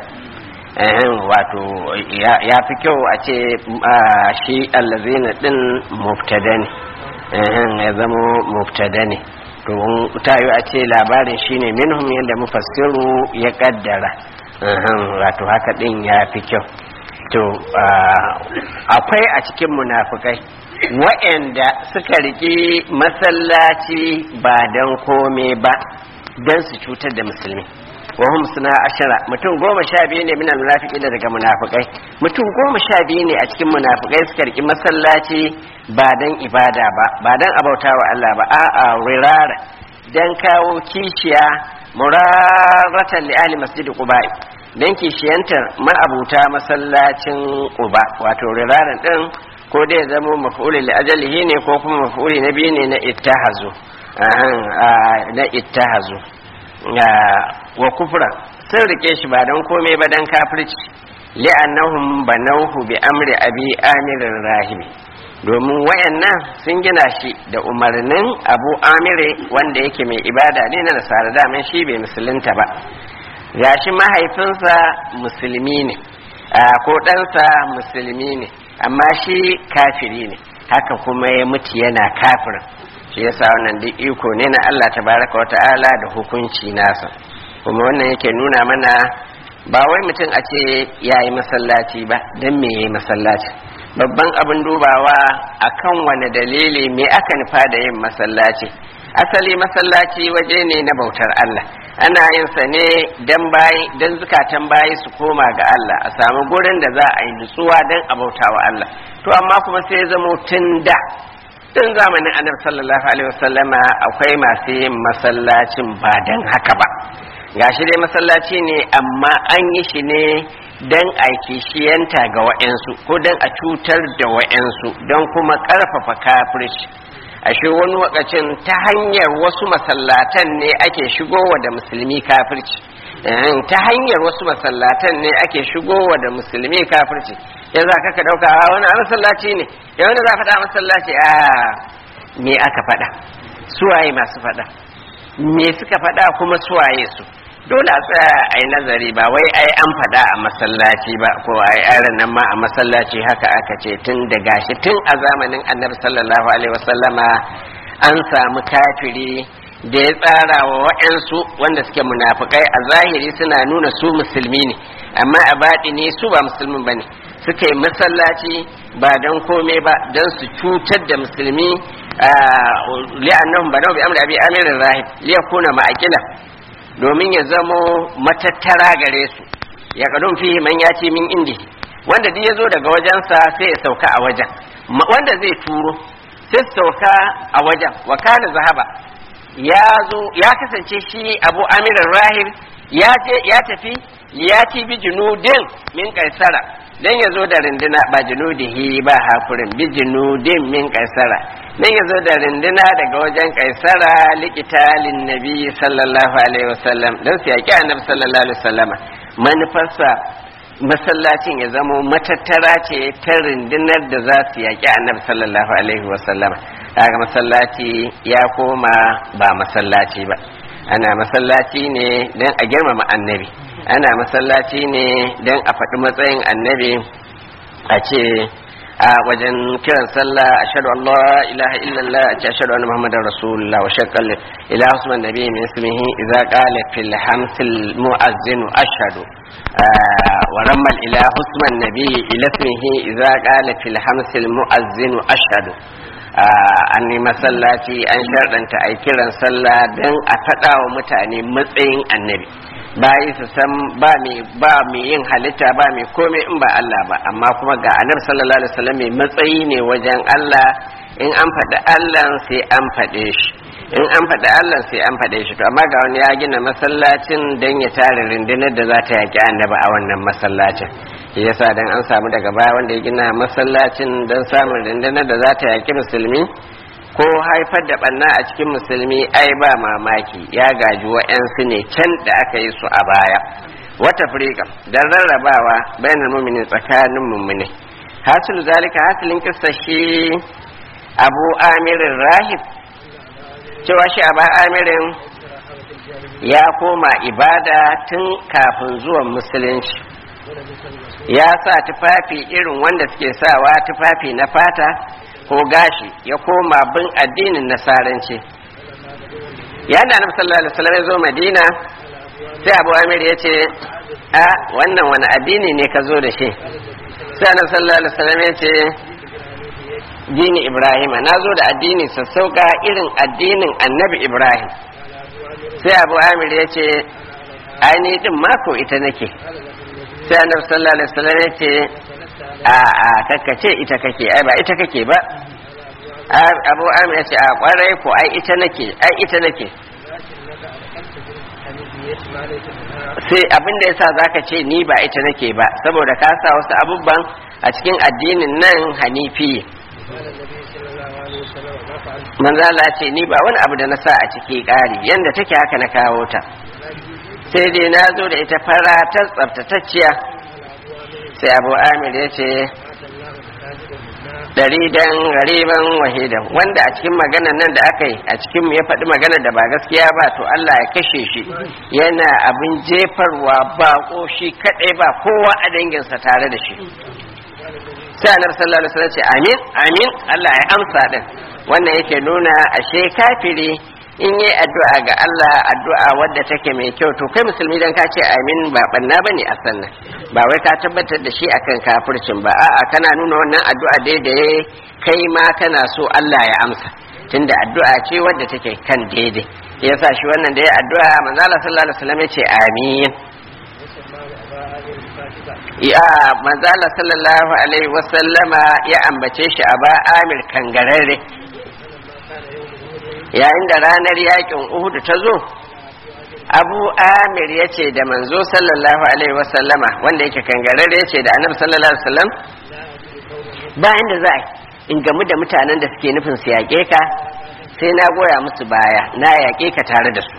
wato ya fi kyau a ce shi allazina din mubtada ne ya zama mubtada ne to ta yi a ce labarin shine minhum yadda mufassiru ya kaddara wato haka din ya fi kyau to akwai a cikin munafukai wa'anda suka riƙe masallaci ba don kome ba don su cutar da musulmi wahum suna ashira mutum goma sha biyu ne minal munafiki da daga munafikai mutum goma sha biyu ne a cikin munafikai suka riƙe masallaci ba don ibada ba ba don abauta wa Allah ba a'a rirara don kawo kishiya muraratan li ahli masjid quba dan kishiyantar ma'abuta masallacin quba wato riraran din ko dai ya zama maf'uli li ajalihi ne ko kuma maf'uli na biyu ne na ittahazu na ittahazu wa kufra sun rike shi ba don komai ba dan kafirci li'annahum banawhu bi amri abi amirin rahibi domin wayannan sun gina shi da umarnin abu amire wanda yake mai ibada ne na nasara daman shi bai musulunta ba gashi mahaifinsa musulmi ne ko ɗansa musulmi ne amma shi kafiri ne haka kuma ya mutu yana kafirin shi yasa wannan duk iko ne na Allah tabaraka wa ta'ala da hukunci nasa kuma wannan yake nuna mana ba wai mutum a ce ya yi masallaci ba don me ya yi masallaci babban abin dubawa akan wani dalili me aka nufa da yin masallaci asali masallaci waje ne na bautar Allah ana yin sa ne dan bayi dan zukatan bayi su koma ga Allah a samu gurin da za a yi nutsuwa dan a bautawa Allah to amma kuma sai ya zama tun da tun zamanin annabi sallallahu alaihi wasallama akwai masu yin masallacin ba dan haka ba gashi dai masallaci ne amma an yi shi ne don a kishiyanta ga wa'yansu ko don a cutar da wa'yansu don kuma ƙarfafa kafirci ashe wani wakacin ta hanyar wasu masallatan ne ake shigowa da musulmi kafirci ta hanyar wasu masallatan ne ake shigowa da musulmi kafirci ya za ka ɗauka wani a masallaci ne ya wani za faɗa masallaci a me aka faɗa suwaye masu faɗa me suka faɗa kuma suwaye su dole a tsaya a yi nazari ba wai ai an faɗa a masallaci ba ko ai yaran nan ma a masallaci haka aka ce tun da gashi tun a zamanin annabi sallallahu alaihi wasallama an samu kafiri da ya tsara wa waɗansu wanda suke munafukai a zahiri suna nuna su musulmi ne amma a baɗi ne su ba musulmin ba ne suka yi masallaci ba don komai ba don su cutar da musulmi li'annahum banau bi amri abi amirin rahib liyakuna ma'aqila domin ya zamo matattara gare su ya kadun fihi man ya ce min indi wanda duk ya zo daga wajensa sai ya sauka a wajen wanda zai turo sai sauka a wajen wakala zahaba ya zo ya kasance shi abu amirin rahib ya je ya tafi ya ci bi junudin min kaisara dan ya zo da rinduna ba junudihi ba hakurin bi junudin min kaisara dan ya zo da rinduna daga wajen kaisara likitalin nabi sallallahu alaihi wasallam dan su yaki annabi sallallahu alaihi wasallama manufarsa masallacin ya zamo matattara ce ta rundunar da za su yaki annabi sallallahu alaihi wasallama daga masallaci ya koma ba masallaci ba ana masallaci ne don a girmama annabi ana masallaci ne don a faɗi matsayin annabi a ce a wajen kiran sallah ashhadu an la ilaha illallah a ce ashhadu anna muhammadar rasulullah wa shaqqal ila usman nabi min ismihi idza qala fil hamsil muazzinu ashhadu wa rammal ila usman nabi ila ismihi idza qala fil hamsil muazzinu ashhadu an yi masallaci an sharɗanta a kiran sallah don a faɗa wa mutane matsayin annabi bayi su san ba mai ba mai yin halitta ba mai komai in ba Allah ba amma kuma ga annabi sallallahu alaihi wasallam mai matsayi ne wajen Allah in an faɗi Allah sai an faɗe shi in an faɗi Allah sai an faɗe shi to amma ga wani ya gina masallacin don ya tare rundunar da za ta yaƙi annabi a wannan masallacin shi yasa dan an samu daga baya wanda ya gina masallacin don samun rundunar da za ta yaƙi musulmi ko haifar da ɓanna a cikin musulmi ai ba mamaki ya gaji wa'yansu ne can da aka yi su a baya wata firika don rarrabawa bayanan mumini tsakanin mummune hasilu zalika hasilin kissa shi abu amirin rahib cewa shi abu amirin ya koma ibada tun kafin zuwan musulunci ya sa tufafi irin wanda suke sawa tufafi na fata ko gashi ya koma bin addinin nasaranci yana na sallallahu alaihi wasallam ya zo madina sai abu amir ya ce a wannan wani addini ne ka zo da shi sai annabi sallallahu alaihi wasallam ya ce dini ibrahim na zo da addini sassauka irin addinin annabi ibrahim sai abu amir ya ce aini din mako ita nake sai annabi sallallahu alaihi wasallam ya ce a a kakkace ita kake ai ba ita kake ba abu amir ya ce a kwarai ko ai ita nake ai ita nake sai abin da yasa zaka ce ni ba ita nake ba saboda ka sa wasu abubuwan a cikin addinin nan hanifi manzala ce ni ba wani abu da na sa a ciki ƙari yanda take haka na kawo ta sai dai na zo da ita fara ta tsaftatacciya sai abu amir ya ce daridan gariban wahidan wanda a cikin maganan nan da aka yi a cikin ya faɗi magana da ba gaskiya ba to Allah ya kashe shi yana abin jefarwa ba shi kaɗai ba kowa a danginsa tare da shi sai annabi sallallahu alaihi wasallam ce amin amin Allah ya amsa din wannan yake nuna ashe kafiri in yi addu'a ga Allah addu'a wadda take mai kyau to kai musulmi dan ka ce amin ba banna bane a sannan ba wai ka tabbatar da shi akan kafircin ba a'a kana nuna wannan addu'a dai da kai ma kana so Allah ya amsa tunda addu'a ce wadda take kan daidai yasa shi wannan da ya addu'a manzo Allah sallallahu alaihi wasallam ya ce amin ya manzala sallallahu alaihi wasallama ya ambace shi a ba amir kangararre yayin da ranar yakin uhudu ta zo abu amir ya ce da manzo sallallahu alaihi wasallama wanda yake kangararre ya ce da annabi sallallahu alaihi wasallam bayan da za in gamu da mutanen da suke nufin su yaƙe ka sai na goya musu baya na yaƙe ka tare da su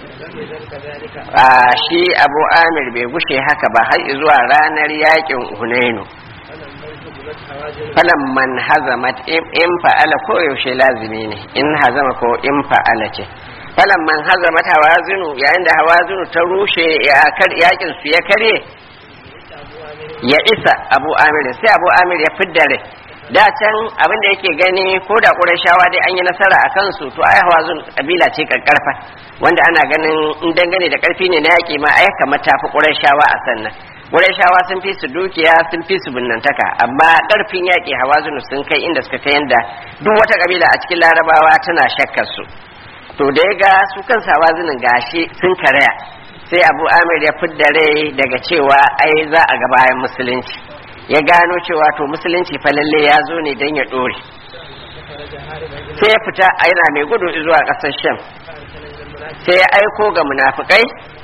a shi abu amir bai gushe haka ba har zuwa ranar yakin hunainu falan man hazamat in fa'ala ko yaushe lazimi ne in hazama ko in fa'ala ce falan man hazamat hawazinu yayin da hawazinu ta rushe yakin su ya karye ya isa abu amir sai abu amir ya fidda rai da can abin da yake gani ko da ƙurashawa dai an yi nasara a kansu to ai hawazun kabila ce karkarfa wanda ana ganin in dangane da karfi ne na yaƙi ma ai kamar tafi ƙurashawa a sannan ƙurashawa sun fi su dukiya sun fi su binnantaka amma ƙarfin yaƙi hawazun sun kai inda suka kai yanda duk wata kabila a cikin larabawa tana shakkar su to da ya ga su kan hawazunin gashi sun karaya sai abu amir ya fidda rai daga cewa ai za a ga bayan musulunci ya gano cewa to musulunci fa lalle ya zo ne don ya dore sai ya fita yana mai gudu zuwa ƙasar sham sai ya aiko ga munafukai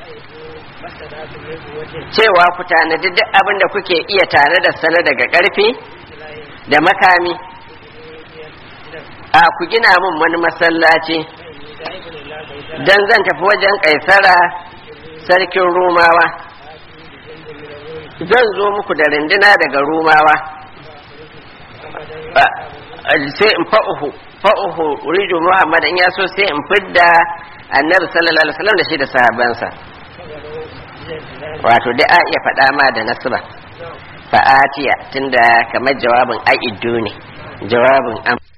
cewa ku tanadi duk abin da kuke iya tare da sana daga ƙarfi da makami a ku gina min wani masallaci don zan tafi wajen ƙaisara sarkin rumawa zan zo muku da rinduna daga rumawa sai in fa'uhu fa'uhu rijo muhammad in ya so sai in fidda annabi sallallahu alaihi wasallam da shi da sahabansa wato da a iya faɗa ma da nasba fa'atiya tunda kamar jawabin a'iddu ne jawabin am